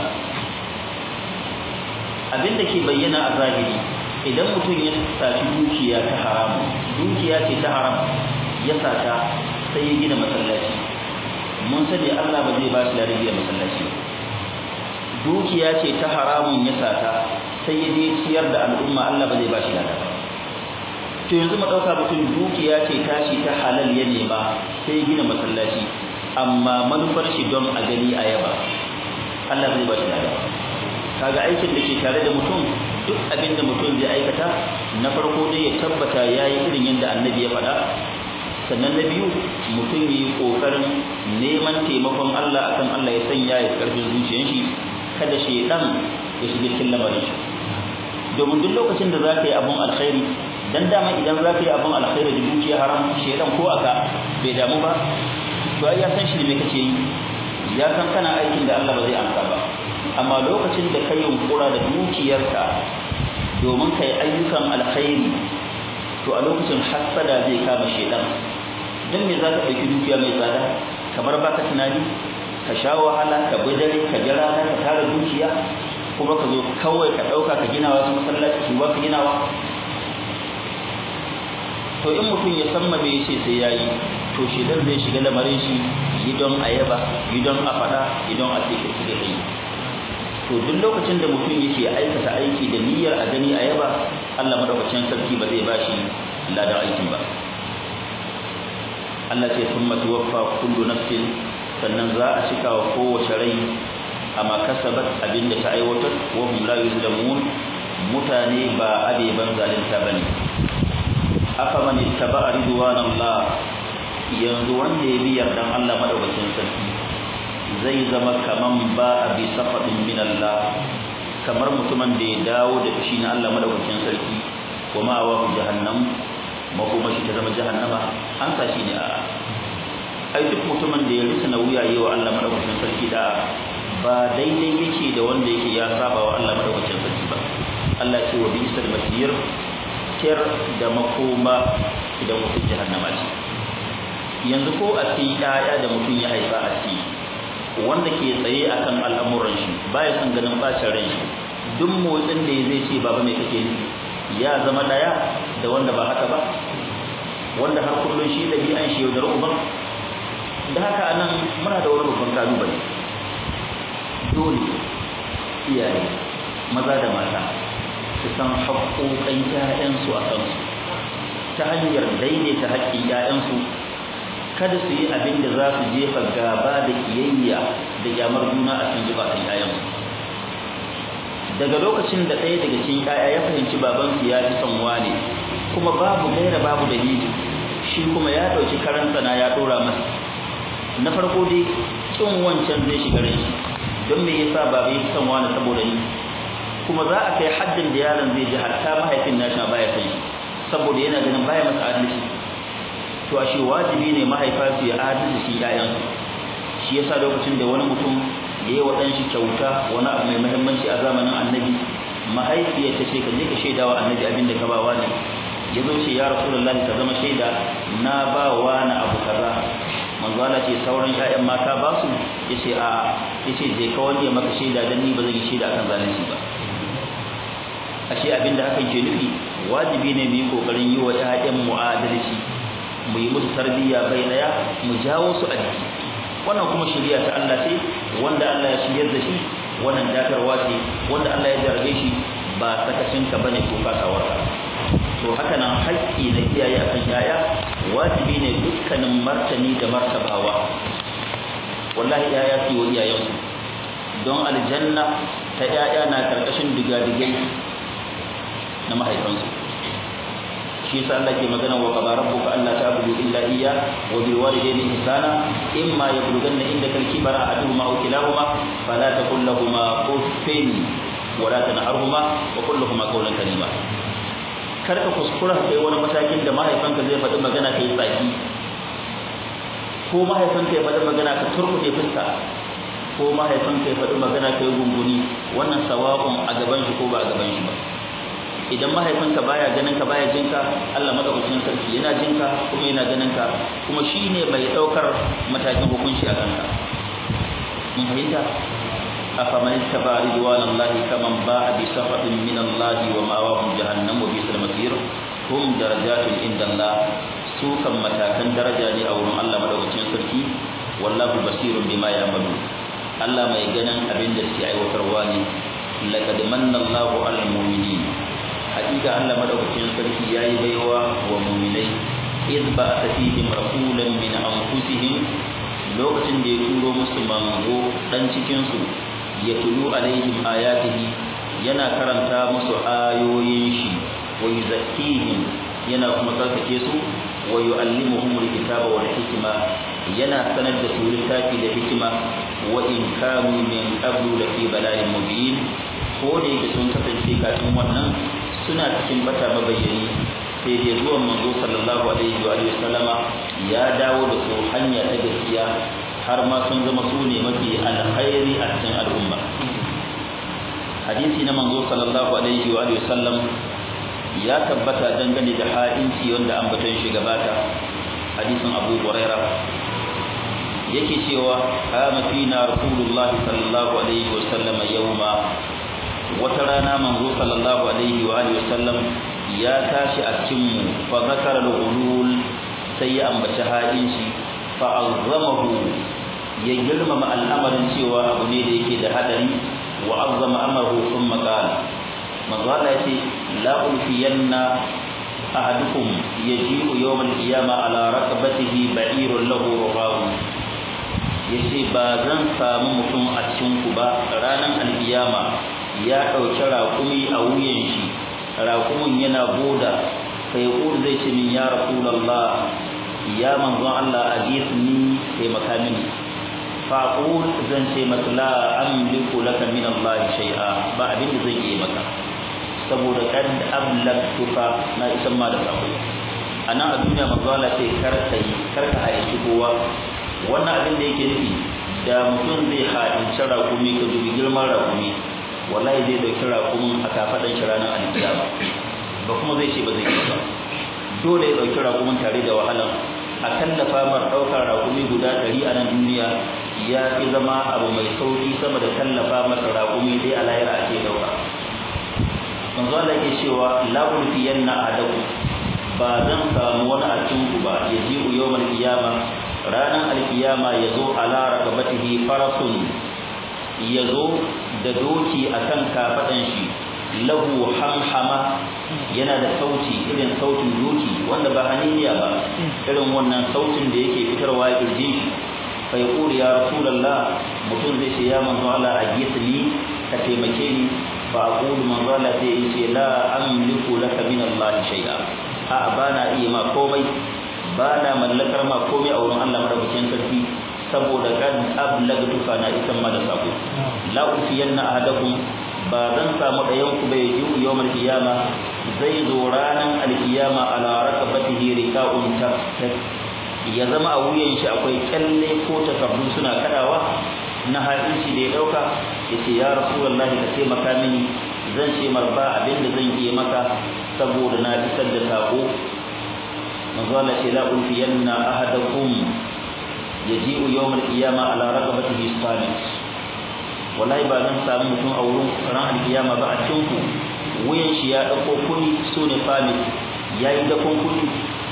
abin da ke bayyana a zahiri idan mutum ya saci dukiya ta haramu dukiya ce ta haram ya sata sai ya gina masallaci mun sani Allah ba zai ba shi ladan gina masallaci dukiya ce ta haramun ya sata sai ya je ciyar da al'umma Allah ba zai ba shi ladan to yanzu mu dauka mutum dukiya ce tashi ta halal ya nema sai ya gina masallaci amma manufar shi don a gani a yaba Allah zai ba shi ladan kaga aikin da ke tare da mutum duk abin da mutum zai aikata na farko dai ya tabbata ya yi irin yadda annabi ya faɗa sannan na biyu mutum ya yi ƙoƙarin neman taimakon Allah akan Allah ya sanya ya ƙarfin zuciyar shi kada shaidan ya shiga cikin lamarin shi domin duk lokacin da za ka yi abun alkhairi dan dama idan za ka yi abun alkhairi da dukiya haram shaidan ko aka bai damu ba to ai ya san shi ne me kake yi ya san kana aikin da Allah ba zai amsa ba amma lokacin da kai yunkura da dukiyarka domin kai ayyukan alkhairi to a lokacin hasada zai kama shedan dan me za ka ɗauki dukiya mai tsada kamar baka tunani ka sha wahala ka bi dare ka ji rana ka tara dukiya kuma ka zo kawai ka ɗauka ka gina wasu masallaci su ba ka ginawa to in mutum ya san ma me yace sai yayi to shedan zai shiga lamarin shi gidan ayaba gidan a faɗa gidan a cikin da kai to duk lokacin da mutum yake aikata aiki da niyyar a gani a yaba Allah madaukakin sarki ba zai bashi ladan aikin ba Allah ce thumma tuwaffa kullu nafsin sannan za a cika wa kowace rai amma kasabat abinda ta aiwatar wa hum la yuzlamun mutane ba abeban zalunta bane afa man ittaba ridwanallah yanzu wanda ya bi yardan Allah madaukakin sarki zai zama kaman ba a bi safadin min Allah kamar mutumin da ya dawo da fushi na Allah madaukakin sarki wa ma wa jahannam makoma shi ta zama jahannama an sa shi ne a ai duk mutumin da ya risa na wuya yi wa Allah madaukakin sarki da ba daidai yake da wanda yake ya saba wa Allah madaukakin sarki ba Allah ce wa bi'sal masir kir da makoma idan mutum jahannama ce yanzu ko a ci ɗaya da mutum ya haifa a ci wanda ke tsaye akan al'amuran shi baya son ganin bacin ran shi duk motsin da zai ce baba mai kake yi ya zama daya da wanda ba haka ba wanda har kullun shi dabi'an shi yaudar uban da haka anan muna da wani babban kalubale dole iyaye maza da mata su san haƙoƙan ƴaƴansu a kansu ta hanyar daidaita haƙƙin ƴaƴansu kada su yi abin da za su jefa gaba da kiyayya da kyamar juna a cikin zubatan ƴaƴansu daga lokacin da ɗaya daga cikin ƴaƴa ya fahimci babansu ya fi son wane kuma babu gaira babu dalili shi kuma ya ɗauki karan sana ya ɗora masa na farko dai kin wancan zai shiga rai don me yasa baba ya fi son wane saboda ni kuma za a kai haddin da yaron zai ji hatta mahaifin nashi baya san shi saboda yana ganin baya masa adalci to ashe wajibi ne mahaifa su ya adalci shi ƴaƴansu shi yasa lokacin da wani mutum ya yi wa ɗanshi kyauta wani abu mai muhimmanci a zamanin annabi mahaifiyar ta ce ka je ka shaida wa annabi abin da ka ba wani ya zo ce ya rasulullahi ka zama shaida na ba wani abu kaza manzo Allah ce sauran ƴaƴan mata ba su yace a yace je ka wani ya maka shaida dan ni ba zan yi shaida akan zalunci ba ashe abin da hakan ke nufi wajibi ne mu yi kokarin yi wa ƴaƴan mu adalci mu yi musu tarbiyya bai daya mu jawo su a jiki wannan kuma shari'a ta Allah ce wanda Allah ya shiryar da shi wannan datarwa ce wanda Allah ya jarge shi ba sakacin ka bane ko kasawar ka to haka nan haƙƙi na iyaye akan yaya wajibi ne dukkanin martani da martabawa wallahi yaya su wa iyayensu don aljanna ta yaya na karkashin digadigai na mahaifansu shi yasa Allah ke magana wa qadara rabbuka alla ta'budu illa iyya wa bil walidayni ihsana imma yablughanna indaka al-kibara ahaduhuma aw kilahuma fala taqul lahumā uffin wa la tanharhuma wa qul lahumā qawlan karīma kar ka kuskura kai wani matakin da mahaifanka zai faɗi magana kai tsaki ko mahaifanka ya faɗi magana ka turkuɗe fuska ko mahaifanka ya faɗi magana kai gunguni wannan sawa'un a gaban shi ko ba a gaban shi ba idan mahaifinka baya ganin ka baya jinka Allah madaukakin sarki yana jinka kuma yana ganin ka kuma shine mai daukar matakin hukunci a kanka mun fahimta afaman ittaba ridwanallahi kaman ba'a bi safatin min Allah wa ma'awahum jahannam wa bisal masir hum darajatun inda Allah su kan matakan daraja ne a wurin Allah madaukakin sarki wallahu basirun bima ya'malu Allah mai ganin abin da suke aiwatarwa ne laqad manna Allahu 'alal mu'minin hakika Allah madaukakin sarki yayi baiwa wa mu'minai idh ba'atha fihim rasulan min anfusihim lokacin da ya turo musu manzo dan cikin su ya tulu alaihim ayatihi yana karanta musu ayoyin shi wa yuzakkihim yana kuma tsarkake su wa yu'allimuhum alkitaba wal hikma yana sanar da su littafi da hikima wa in kanu min qablu lafi bala'in mubin ko da yake sun kasance kafin wannan suna cikin bata mabayyani sai dai zuwan manzo sallallahu alaihi wa alihi sallama ya dawo da su hanya ta gaskiya har ma sun zama su ne mafi alkhairi a cikin al'umma hadisi na manzo sallallahu alaihi wa alihi sallam ya tabbata dangane da ha'inci wanda an baton shi gabata hadisin Abu Hurairah yake cewa kama fina rasulullahi sallallahu alaihi wa sallama yawma wata rana manzo sallallahu alaihi wa alihi wasallam ya tashi a cikin mu fa zakara al-ghulul sai ya ambaci hadin shi fa azzamahu ya girmama al'amarin cewa abu ne da yake da hadari wa azzama amrahu thumma qala manzo Allah yace la ulfiyanna ahadukum yaji'u yawm al-qiyama ala raqabatihi ba'irun lahu ruhahu yace ba zan samu mutum a cikin ku ba ranan al-qiyama ya ɗauki raƙumi a wuyan shi raƙumin yana boda sai ƙur zai ce min ya rasulallah ya manzon Allah a ni taimaka mini faƙul zan ce masa la amliku laka min Allah shay'a ba abin da zan yi maka saboda kad ablagtuka na isan ma da sako anan a duniya manzo Allah sai kar ka yi kar ka haici kowa wannan abin da yake nufi da mutum zai haɗinci raƙumi ka dubi girman raƙumi wallahi zai dauki raƙumin a kafaɗan shi ranar alkiyama ba kuma zai ce ba zai yi ba dole ya dauki raƙumin tare da wahalan a kallafa mar ɗaukar raƙumi guda ɗari a nan duniya ya fi zama abu mai sauƙi sama da tallafa masa raƙumi dai a lahira a ce ɗauka manzo Allah yake cewa la ulfiyanna adaku ba zan samu wani a cikin ku ba ya ji yawmal qiyama ranar alkiyama ya zo ala raqabatihi farasun ya zo da doki a kan kafaɗan shi lahu hamhama yana da sauti irin sautin doki wanda ba haniniya ba irin wannan sautin da yake fitarwa ya kirje shi fa yaqulu ya rasulullah mutum zai ce ya manzo Allah ajisni ka taimake ni fa aqulu manzo Allah sai ya ce la amliku laka min Allah shay'a a bana iya ma komai bana mallakar ma komai a wurin Allah madaukakin sarki saboda kan ablagtu fa na isan ma da sako la ufiyanna ahadakum ba zan samu ɗayan ku bai yi yawmal qiyama zai zo ranan alkiyama ala rakabatihi rika'un tafsir ya zama a wuyan shi akwai kyalle ko takardu suna kadawa na hadisi da ya dauka yace ya rasulullahi ka taimaka mini zan ce marba abin da zan yi maka saboda na isar da sako manzo Allah ce la ulfiyanna ahadakum yaji'u yawmal qiyama ala raqabatihi samit wallahi ba zan samu mutum a wurin ran alkiyama ba a cikin ku wuyan shi ya dauko kuni sune famit yayi da kuni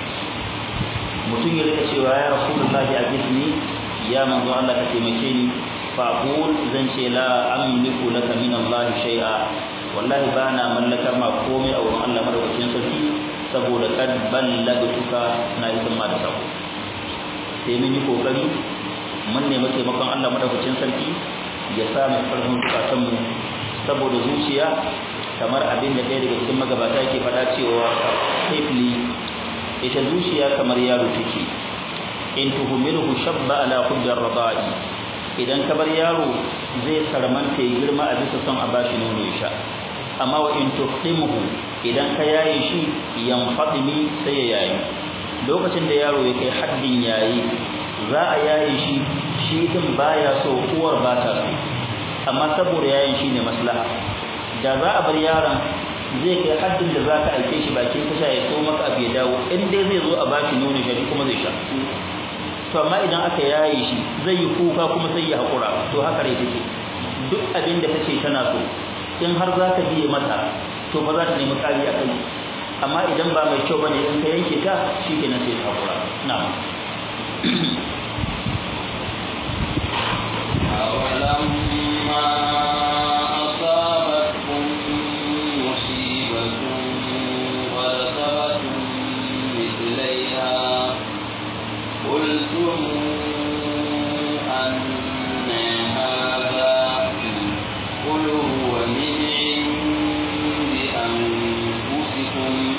mutum ya rika cewa ya rasulullahi ajidni ya manzo Allah ka taimake ni fa aqul zan ce la amliku laka min Allah shay'a wallahi ba na mallakar ma komai a wurin Allah madaukakin sarki saboda kad ballagtuka na isan ma da sako sai mun yi kokari mun nemi taimakon Allah madaukakin sarki ya sa mu karfin zukatan mu saboda zuciya kamar abin da ɗaya daga cikin magabata yake faɗa cewa safely ita zuciya kamar yaro take in tuhumilhu shabba ala hujjar radai idan ka bar yaro zai sarmanta ya girma a bisa son a bashi nono ya sha amma wa in tuqimuhu idan ka yaye shi yanfadimi sai ya yayi lokacin da yaro ya kai haddin yayi za a yaye shi shi din baya so uwar ba ta so amma saboda yayin shine maslaha da za a bar yaron zai kai haddin da za ka aike shi bakin tasha ya so maka abu ya dawo in dai zai zo a bashi nono shi kuma zai sha to amma idan aka yaye shi zai yi kuka kuma sai ya haƙura to haka rai take duk abin da kace tana so in har za ka biye mata to ba za ta nemi ƙari a kai amma idan ba mai kyau bane in ka yanke ta shikenan sai ta haƙura na'am أولما أصابتكم مصيبة وأصابتم مثليها قلتم أن هذا قل هو من عند أنفسكم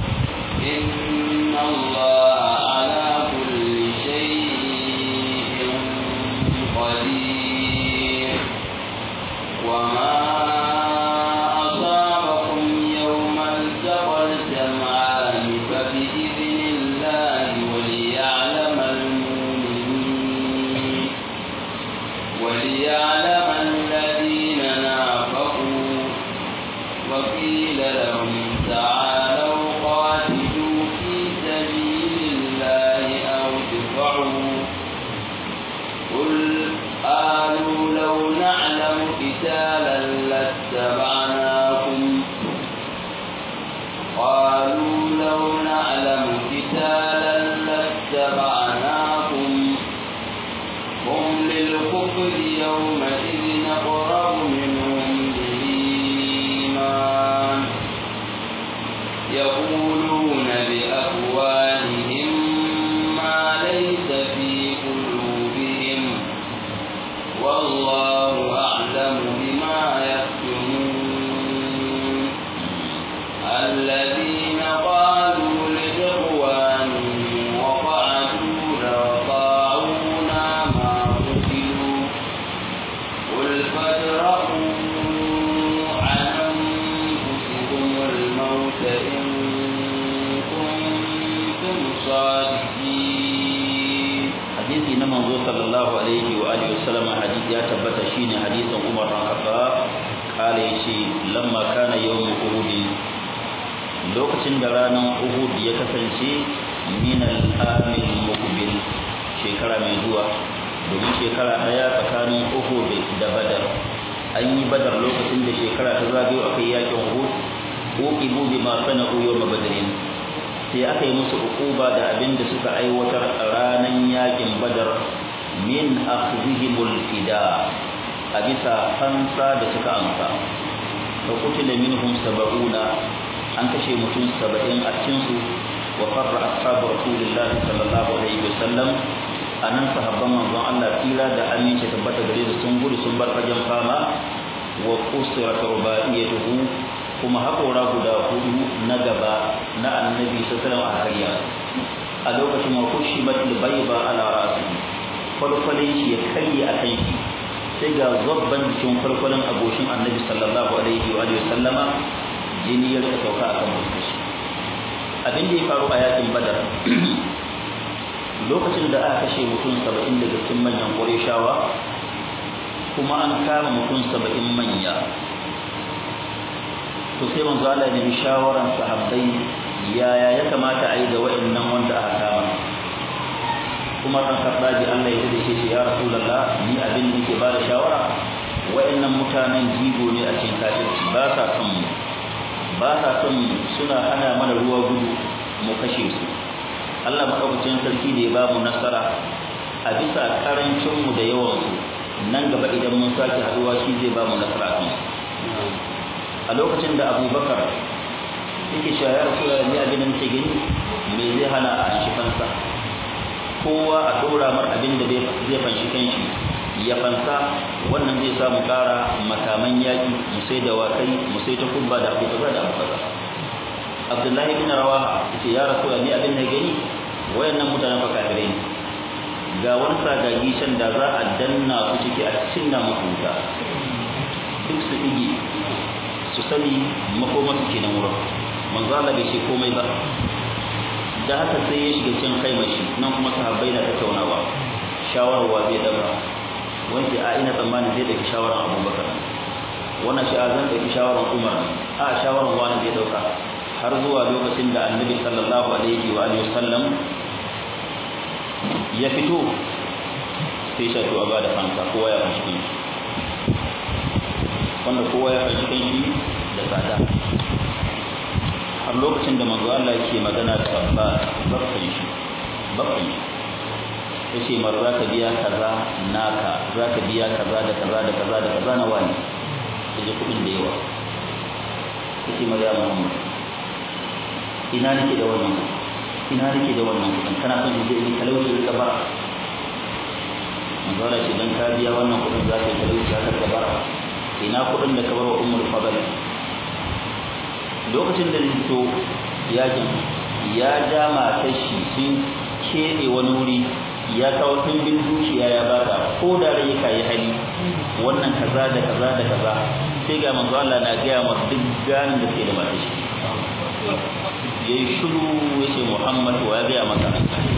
إن الله على كل شيء قدير وما أصابكم يوم التقى الجمعان فبإذن الله وليعلم المؤمنين وليعلم الذين نافقوا وقيل لهم تعالوا قاتلوا في سبيل الله أو ادفعوا قل قالوا لو نعلم قتالا لاتبعناكم قالوا لو نعلم قتالا لاتبعناكم هم للكفر يومئذ أقرب منهم للإيمان يقولون بأفواههم ما ليس في قلوبهم والله أعلم بما يكتمون الذين قالوا لإخوانهم وقعدوا لو طاعونا ما قتلوا قل فادرءوا عن أنفسكم الموت إن كنتم صادقين hadisi na manzo sallallahu alaihi wa alihi wasallam hadisi ya tabbata shine hadisin Umar bin Khattab kale yace lamma kana yawm Uhud lokacin da ranar Uhud ya kasance min al-amil muqbil shekara mai zuwa domin shekara daya tsakanin Uhud da Badar an yi Badar lokacin da shekara ta zagayo akai yakin Uhud uqibu bima sana'u yawm badrin sai aka yi musu ukuba da abin da suka aiwatar a ranar yakin badar min akhdhihimul fida a bisa fansa da suka amsa fa qutila minhum sab'una an kashe mutum 70 a cikin su wa farra ashabu rasulillahi sallallahu alaihi wasallam anan sahabban manzon Allah tsira da aminci tabbata gare su sun gudu sun bar fagen fama wa qusirat rubaiyatuhu kuma haƙora guda hudu na gaba na annabi sallallahu alaihi wasallam a lokacin wa kushibat albayba ala ra'sihi farfalin shi ya karye a kan shi sai ga zabban jikin farfalin agoshin annabi sallallahu alaihi wa sallama jini ya rika sauka akan fuskar shi abin da ya faru a yakin badar lokacin da aka kashe mutum saba'in daga cikin manyan ƙureshawa kuma an kama mutum saba'in manya to sai manzo Allah ya nemi shawaran sahabbai yaya ya kamata a yi da wa'annan wanda aka kama kuma kan karɓaji Allah ya da shi ya rasulullah ni abin da nake ba da shawara wa'annan mutanen jigo ne a cikin kafirci ba sa son mu ba sa son mu suna hana mana ruwa gudu mu kashe su Allah madaukakin sarki da ya ba mu nasara a bisa karancin mu da yawan su nan gaba idan mun sake haduwa shi zai ba mu nasara kan a lokacin da Abubakar yake cewa ya rasu da ni abin da nake gani me zai hana a shi fansa kowa a dora mar abin da zai fanshi kanshi ya fansa wannan zai samu kara makaman yaki mu sai da wakai mu sai ta kubba da abu kaza da abu kaza Abdullahi bin Rawaha yace ya rasu da ni abin da gani wayannan mutanen fa kafirai ne ga wani sagagi can da za a danna su ciki a cinna musu wuta duk su ige su sani makoma su kenan wurin manzo Allah bai ce komai ba da haka sai ya shiga cikin kai mashi nan kuma sahabbai na tattaunawa shawarar wa zai dabra wanda a ina tsammani zai dauki shawarar Abubakar wannan shi a zan dauki shawarar Umar a shawarar wani zai dauka har zuwa lokacin da Annabi sallallahu alaihi wa alihi wasallam ya fito sai shi to a bada fansa kowa ya fashi kanshi wanda kowa ya fashi kanshi da tsada har lokacin da manzo Allah yake magana da babba babban shi babban shi yace mar za ka biya kaza naka za ka biya kaza da kaza da kaza da kaza na wani kaje kudin da yawa yace mar ya Muhammad ina nake da wannan ina nake da wannan kudin kana son je ni talauci da bara manzo Allah ce dan ka biya wannan kudin za ka yi talauci haka da bara ina kudin da ka bar wa ummul fadl lokacin da fito yakin ya ja matar shi sun keɓe wani wuri ya kawo tumbin dukiya ya bata ko da rai ka yi hali wannan kaza da kaza da kaza sai ga manzo Allah na gaya ma duk ganin da ke da matar shi yayi shiru yace Muhammad wa ya gaya maka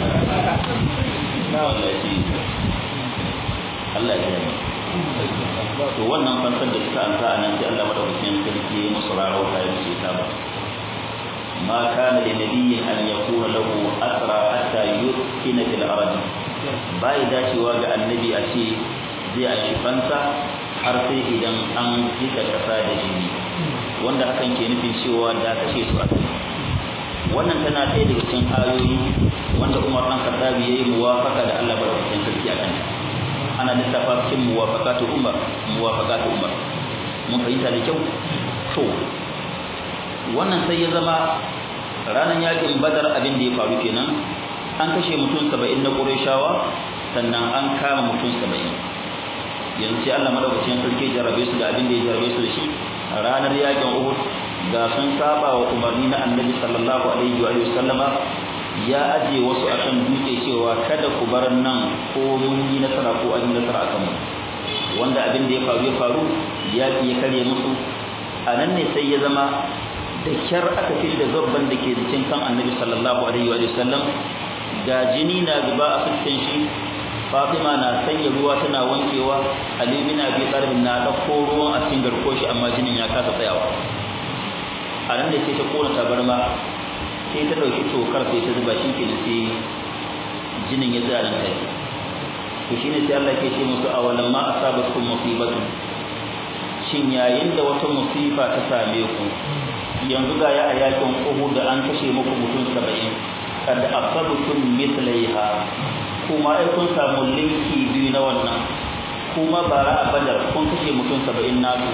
wallahi Allah ya yi to wannan fansar da suka anta a nan sai Allah madaukakin sarki ya musu rarauta ya musu ta ba ma kana li nabiyyin an yakuna lahu asra hatta yuskina fil ardi bai dacewa ga annabi a ce zai a shi fansa har sai idan an jika kasa da jini wanda hakan ke nufin cewa da kashe su a wannan tana ɗaya daga cikin ayoyi wanda Umar dan Khattabi yayi muwafaka da Allah madaukakin sarki a kanta ana lissafa cikin muwafaqatu umar muwafaqatu umar mun fahimta da kyau to wannan sai ya zama ranar yakin badar abin da ya faru kenan an kashe mutum 70 na qurayshawa sannan an kama mutum 70 yanzu sai Allah madaukakin sarki jarabe su da abin da ya jarabe su da shi ranar yakin uhud ga sun saba wa umarni na annabi sallallahu alaihi wa sallama ya aje wasu akan dutse cewa kada ku bar nan ko mun yi nasara ko an yi nasara akan mu wanda abin da ya faru ya faru ya ya kare musu a nan ne sai ya zama da kyar aka fi da zabban da ke cikin kan annabi sallallahu alaihi wa sallam ga jini na zuba a fuskan shi Fatima na sanya ruwa tana wankewa Ali bin Abi Talib na dauko ruwan a cikin garko shi amma jinin ya kasa tsayawa a nan da sai ta kona tabarma sai ta dauki tokar sai ta zuba shi ke sai jinin ya tsaya nan kai to shine sai Allah ke ce musu awalan ma asabatkum musibatu shin yayin da wata musifa ta same ku yanzu ga ya a yakin Uhud da an kashe muku mutum 70 kad asabtum mithlaiha kuma ai kun samu linki biyu na wannan kuma bara a Badar kun kashe mutum 70 nasu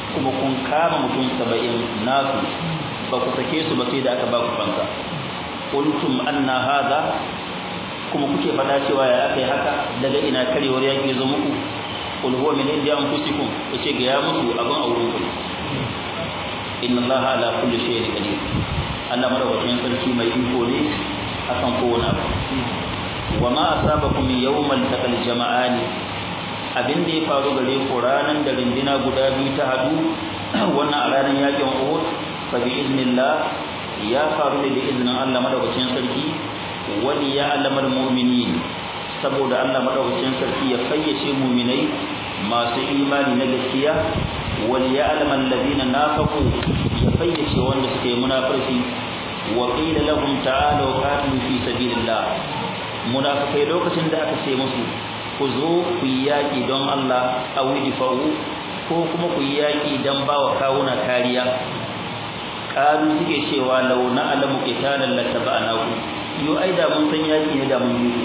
kuma kun kama mutum saba'in nasu ba ku sake su ba sai da aka ba ku fansa qultum anna hadha kuma kuke fada cewa ya aka yi haka daga ina karewar yaki zo muku qul huwa min indi anfusikum yace ga ya musu abin auren ku inna allaha ala kulli shay'in qadir Allah madaukakin sarki mai iko ne akan kowane abu wa ma asabakum yawmal taqal jama'ani abin da ya faru gare ku ranan da rindina guda biyu ta hadu wannan a ranar yakin Uhud fa bi iznillah ya faru ne da izinin Allah madaukakin sarki wani ya alamar mu'minin saboda Allah madaukakin sarki ya fayyace mu'minai masu imani na gaskiya wani ya alamar ladina nafaqu ya fayyace wanda suka yi munafirci wa qila lahum ta'alu qatilu fi sabilillah munafikai lokacin da aka ce musu ku zo ku yi yaƙi don Allah a widifawu ko kuma ku yi yaƙi don ba wa kawuna kariya ƙalu suke cewa launa alamu ƙitalan lataba a naku yau ai da mun san yaƙi ne da mun yi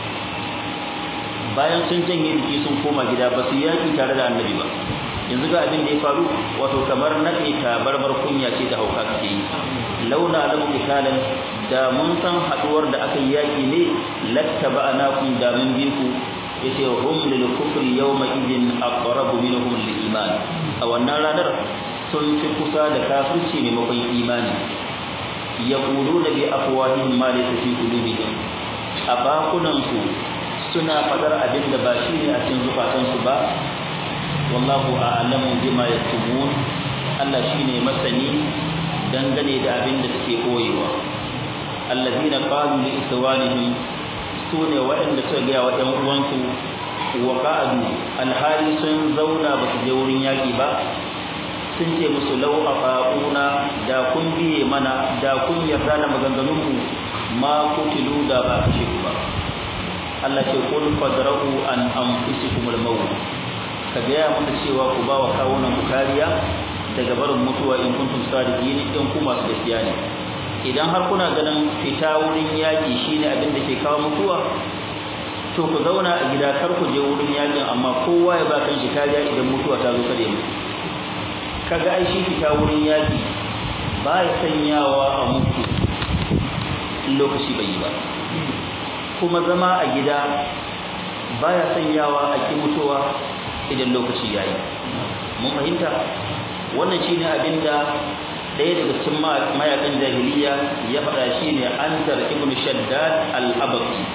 bayan sun janye jiki sun koma gida ba su yaƙi tare da annabi ba yanzu ga abin da ya faru wato kamar naɗe tabarmar kunya ce da hauka suke yi launa alamu ƙitalan da mun san haɗuwar da aka yi yaƙi ne lattaba a nakun da mun bi ku yace hum lil kufri yawma idin aqrabu minhum lil iman a wannan ranar sun fi kusa da kafirci maimakon imani yaquluna bi afwahihim ma laysa fi qulubihim a bakunan su suna fadar abin da ba shi ne a cikin zukatan su ba wallahu a'lamu bima yaktumun Allah shine masani dangane da abin da suke koyewa allazina qalu li ikhwanihim su ne waɗanda suka gaya wa ɗan uwansu wa ka'adu alhali sun zauna ba su je wurin yaƙi ba sun ce musu lau a fa'una da kun biye mana da kun yarda da maganganunmu ma kutilu da ba kashe ku ba Allah ce kul fadra'u an anfusikum al-maut ka gaya musu cewa ku ba wa kawunan ku kariya daga barin mutuwa in kuntum sadiqin in ku masu gaskiya ne idan har kuna ganin fita wurin yaƙi shine abin da ke kawo mutuwa to ku zauna a gida kar ku je wurin yaƙin amma kowa ya ba kan shi kariya idan mutuwa ta zo kare mu kaga ai shi fita wurin yaƙi ba ya sanyawa a mutu lokaci bai yi ba kuma zama a gida ba ya sanyawa a ki mutuwa idan lokaci ya yi mun fahimta wannan shine abin da ɗaya daga cikin mayakan jahiliya ya faɗa shi ne antar ibn shaddad al-abaqi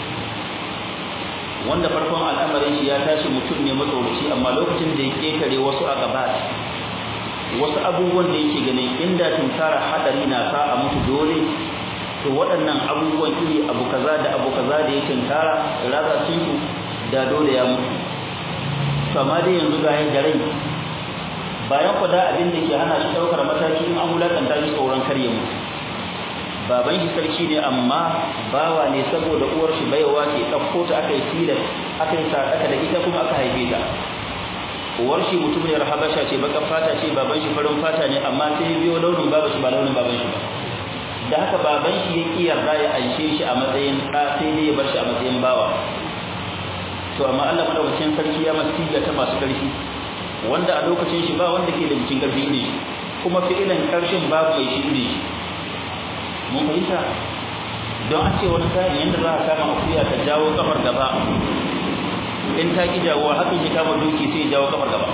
wanda farkon al'amarin shi ya tashi mutum ne matsoraci amma lokacin da ya ketare wasu a gaba wasu abubuwan da yake ganin inda tunkara hadari na sa a mutu dole to waɗannan abubuwan iri abu kaza da abu kaza da ya tunkara raza sun su da dole ya mutu to amma dai yanzu ga da rai bayan kwada abin da ke hana shi daukar mataki in an wulakanta shi tsoron karye mu baban shi sarki ne amma bawa ne saboda uwar shi baiwa ke ɗauko ta aka yi tilas aka yi sadaka da ita kuma aka haife ta uwar shi mutum ne habasha ce baka fata ce baban shi farin fata ne amma sai ya biyo launin baban shi ba launin baban shi ba da haka baban shi ya ki yarda ya anshe shi a matsayin ɗa sai dai ya bar shi a matsayin bawa to amma Allah madaukakin sarki ya masiga ta masu ƙarfi wanda a lokacin shi ba wanda ke da jikin karfi ne kuma fi'ilan karshen babu mai shi ne mun fahimta don an ce wani sa'in yadda za a kama akuya ta jawo kafar gaba in ta ki jawo hakan ya kama doki sai ya jawo kafar gaba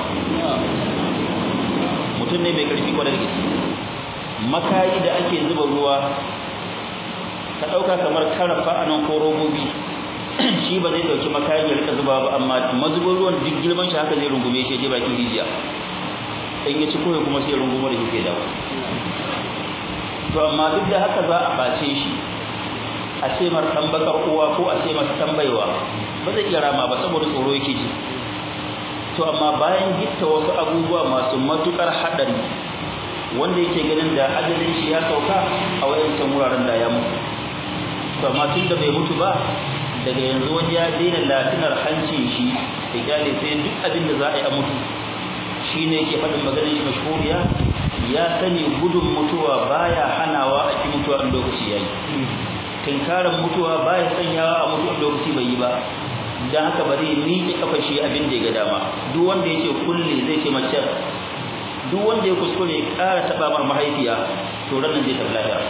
mutum ne mai karfi kwanar da gaske makayi da ake zuba ruwa ka ɗauka kamar karafa a nan ko robobi shi ba zai dauki makayin ya rika zuba ba amma mazubin ruwan duk girman shi haka zai rungume shi je bakin rijiya in ya ci koyo kuma sai ya rungume da shi sai dawo to amma duk da haka za a bace shi a ce mar dan bakar uwa ko a ce masa tambaiwa ba zai iya rama ba saboda tsoro yake ji to amma bayan gitta wasu abubuwa masu matukar hadari wanda yake ganin da ajalin shi ya sauka a wayancan wuraren da ya mutu to amma tun da bai mutu ba daga yanzu wani ya daina latinar hancin shi da kyale sai duk abin da za a yi a mutu shi ne ke faɗin maganin shi mashhuriya ya sani gudun mutuwa baya hanawa a ki mutuwa in lokaci ya yi tinkaran mutuwa baya sanyawa a mutu in lokaci bai yi ba don haka bari ya miƙe kafa shi abin da ya ga dama duk wanda ya ce kulle zai ce mace duk wanda ya kuskure ya ƙara taɓa mar mahaifiya to ranar zai tafi lahira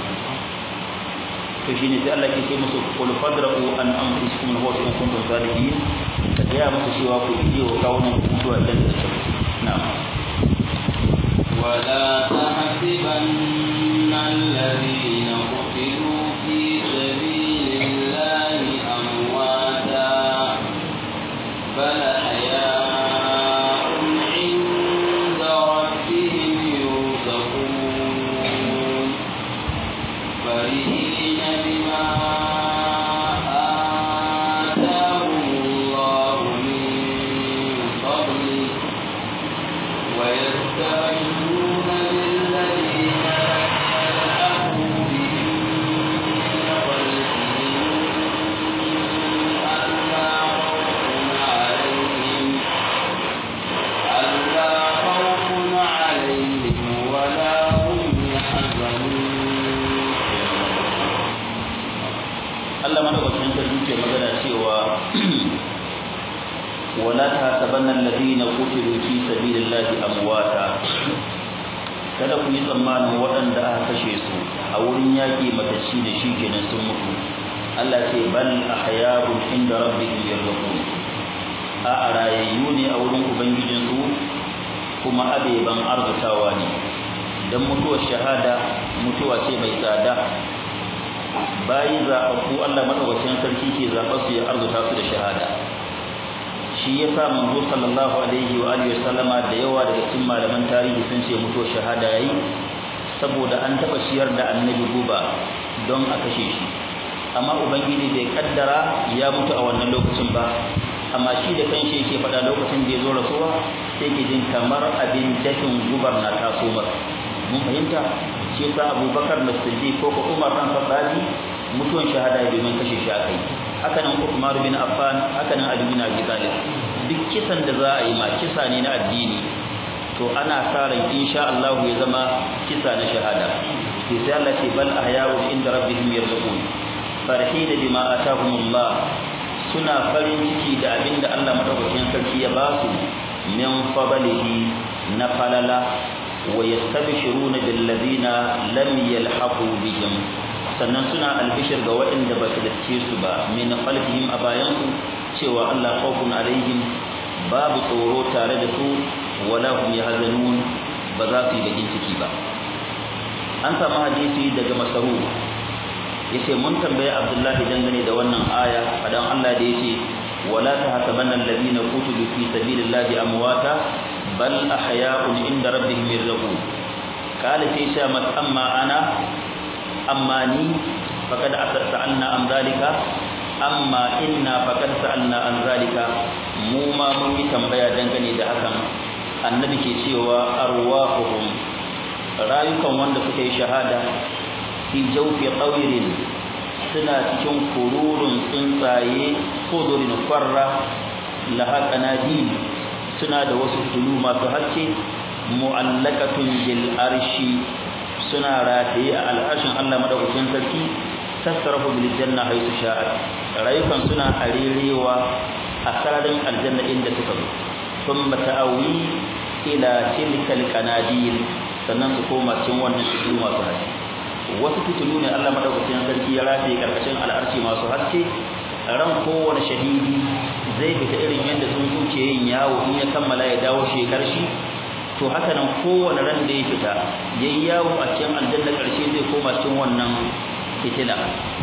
to shine sai Allah ke ce musu qul fadra'u an anfusikum al-mawt in kuntum salihin ka gaya musu cewa ku ije wa kawunan ku mutuwa idan da suka na'am ولا تحسبن الذين قتلوا في سبيل الله أمواتا بل أحياء عند ربهم يرزقون فرحين بما آتاهم الله من فضله ويستعينون بالذين يلحقوا بهم من خلفهم ألا خوف عليهم ألا خوف عليهم ولا هم يحزنون Allah madaukakin sarki ke magana cewa wala tahsabanna alladhina qutilu fi sabilillahi amwata kada ku yi tsammanin waɗanda aka kashe su a wurin yaƙi matacci da shi kenan sun mutu Allah ce bal ahya'un inda rabbihim yarzuqun a a rayayyu ne a wurin ubangijin su kuma abeban arzutawa ne dan mutuwar shahada mutuwa ce mai tsada bayi zaɓaɓɓu Allah maɗaukacin sarki ke zaɓa su ya arzuta su da shahada shi ya sa manzo sallallahu alaihi wa alihi sallama da yawa daga cikin malaman tarihi sun ce mutuwar shahada yayi saboda an taɓa ciyar da annabi guba don a kashe shi amma ubangiji bai kaddara ya mutu a wannan lokacin ba amma shi da kanshi yake faɗa lokacin da ya zo rasuwa sai ke jin kamar abin dafin gubar na taso masa mun fahimta shi yasa abubakar da siddiq ko ko umar ran fadali mutuwan shahada ya domin kashe shi akai haka nan umar bin affan haka nan ali bin abi talib duk kisan da za a yi ma kisa ne na addini to ana sa ran insha Allah ya zama kisa na shahada sai sai Allah ce bal ahya'u inda rabbihim yarzuqun farhin bima atahumullah suna farin ciki da abinda Allah madaukakin sarki ya ba su min fadlihi na falala ويستبشرون بالذين لم يلحقوا بهم sannan suna albishir ga waɗanda ba su dace su ba min khalfihim a bayansu cewa Allah khawfun alaihim babu tsoro tare da su wala hum yahzanun ba za su yi bakin ciki ba an samu hadisi daga masaru yace mun tambaye Abdullahi dangane da wannan aya fadan Allah da yace wala tahsabanna alladhina qutilu fi sabilillahi amwata bal ahya'un inda rabbihim yarzuqun qala fi shamat amma ana amma ni faqad sa'alna am zalika amma inna faqad sa'alna an zalika mu ma mun yi tambaya dangane da hakan annabi ke cewa arwahuhum rayukan wanda suka yi shahada fi jawfi qawirin suna cikin kururun tsuntsaye kudurin farra laha qanadil suna da wasu tulu masu haske mu'allaqatun bil arshi suna rataye a al'arshin Allah madaukakin sarki tasrafu bil janna haythu sha'at rayukan suna arerewa a sararin aljanna inda suka zo thumma ta'awi ila tilkal qanadil sannan su koma cikin wannan tulu masu haske wasu fitilu ne Allah madaukakin sarki ya rataye karkashin al'arshi masu haske ran kowane shahidi zai fita irin yadda sun kuke yin yawo in ya kammala ya dawo shekar shi to haka nan kowane ran da ya fita yayi yawo a cikin aljanna karshe zai koma cikin wannan fitila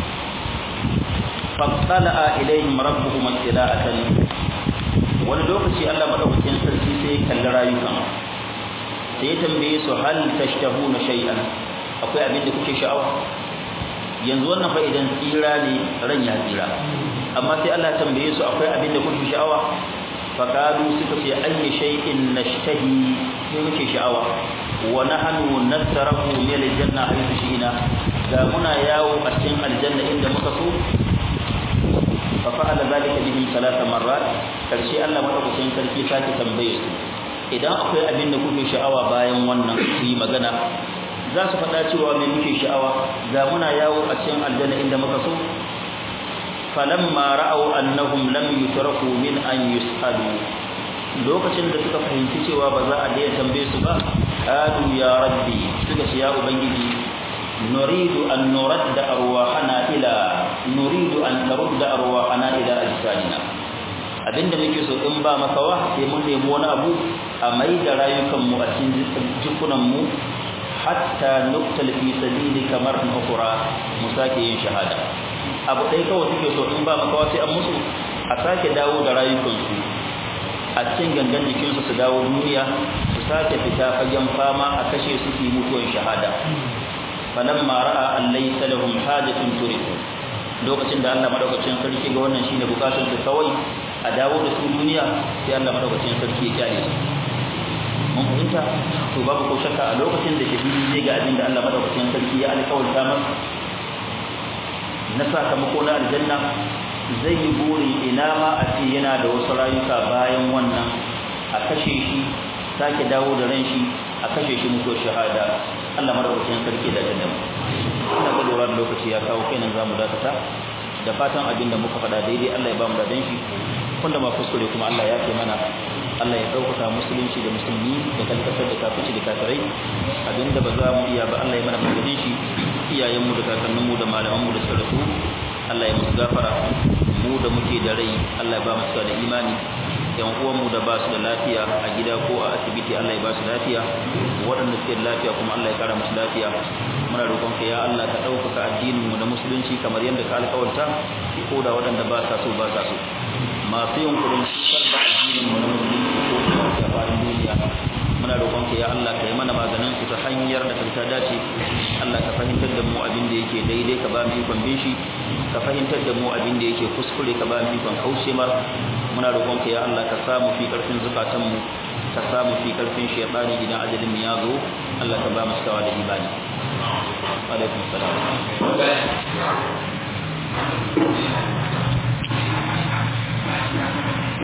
fattala ilaihim rabbuhum ittila'atan wani lokaci Allah madaukakin sarki sai ya kalli rayukan sai ya tambaye su hal tashtahuna shay'an akwai abin da kuke sha'awa yanzu wannan fa idan tsira ne ran ya tsira amma sai Allah ya tambaye su akwai abin da kuke sha'awa faqalu suka ce ayyi shay'in nashtahi sai muke sha'awa wa nahnu nasrahu min aljanna haythu shi'na ga muna yawo a cikin aljanna inda muka so fa fa'ala zalika bihi thalatha marrat karshe Allah madaukakin sarki sake tambaye su idan akwai abin da kuke sha'awa bayan wannan su yi magana za su faɗa cewa me muke sha'awa ga muna yawo a cikin aljanna inda muka so falamma ra'aw annahum lam yutraku min an yus'alu lokacin da suka fahimci cewa ba za a daina tambaye su ba qalu ya rabbi suka ce ya ubangiji nuridu an nuradda arwahana ila nuridu an tarudda arwahana ila ajsadina abinda muke so in ba makawa sai mun nemi wani abu a mai da rayukan mu a cikin jikunan mu hatta nuktal fi sabili kamar ukhra mu sake yin shahada abu dai kawai suke so in ba makawa sai an musu a sake dawo da rayukansu a cikin gangan jikinsu su dawo duniya su sake fita fagen fama a kashe su su mutuwar shahada falamma ra'a an laysa lahum hajatun turiku lokacin da Allah madaukakin sarki ga wannan shine bukatun su kawai a dawo da su duniya sai Allah madaukakin sarki ya kyale su mun fahimta to babu ko shakka a lokacin da shahidi zai ga abin da Allah madaukakin sarki ya alƙawarta masa na sakamako na aljanna zai yi buri ina ma a ce yana da wasu rayuka bayan wannan a kashe shi sake dawo da ran shi a kashe shi mutuwar shahada Allah madaukakin sarki da jannan ina ga lura da lokaci ya kawo kenan zamu dakata da fatan abin da muka faɗa daidai Allah ya ba mu da shi wanda ma kuskure kuma Allah ya ce mana Allah ya ɗaukaka musulunci da musulmi da kalkasar da kafici da kafirai abinda ba za mu iya ba Allah ya mana maganin shi iyayenmu da kakanninmu da malamanmu da suka rasu Allah ya musu gafara mu da muke da rai Allah ya ba mu da imani yan uwanmu da ba su da lafiya a gida ko a asibiti Allah ya ba su lafiya waɗanda suke da lafiya kuma Allah ya kara musu lafiya muna roƙon ka ya Allah ka ɗaukaka addinin mu da musulunci kamar yadda ka alƙawarta ko da waɗanda ba sa so ba sa so masu yunkurin karɓa addinin mu na musulunci ko da faɗin duniya muna roƙon ka ya Allah ka yi mana maganin su ta hanyar da ta dace Allah ka fahimtar da mu abin da yake daidai ka ba mu ikon bin shi ka fahimtar da mu abin da yake kuskure ka ba mu ikon kauce mar muna roƙon ka ya Allah ka samu fi karfin zukatan mu ka samu fi karfin shaytani idan ajalin mu ya zo Allah ka ba mu sawa da imani alaikum salam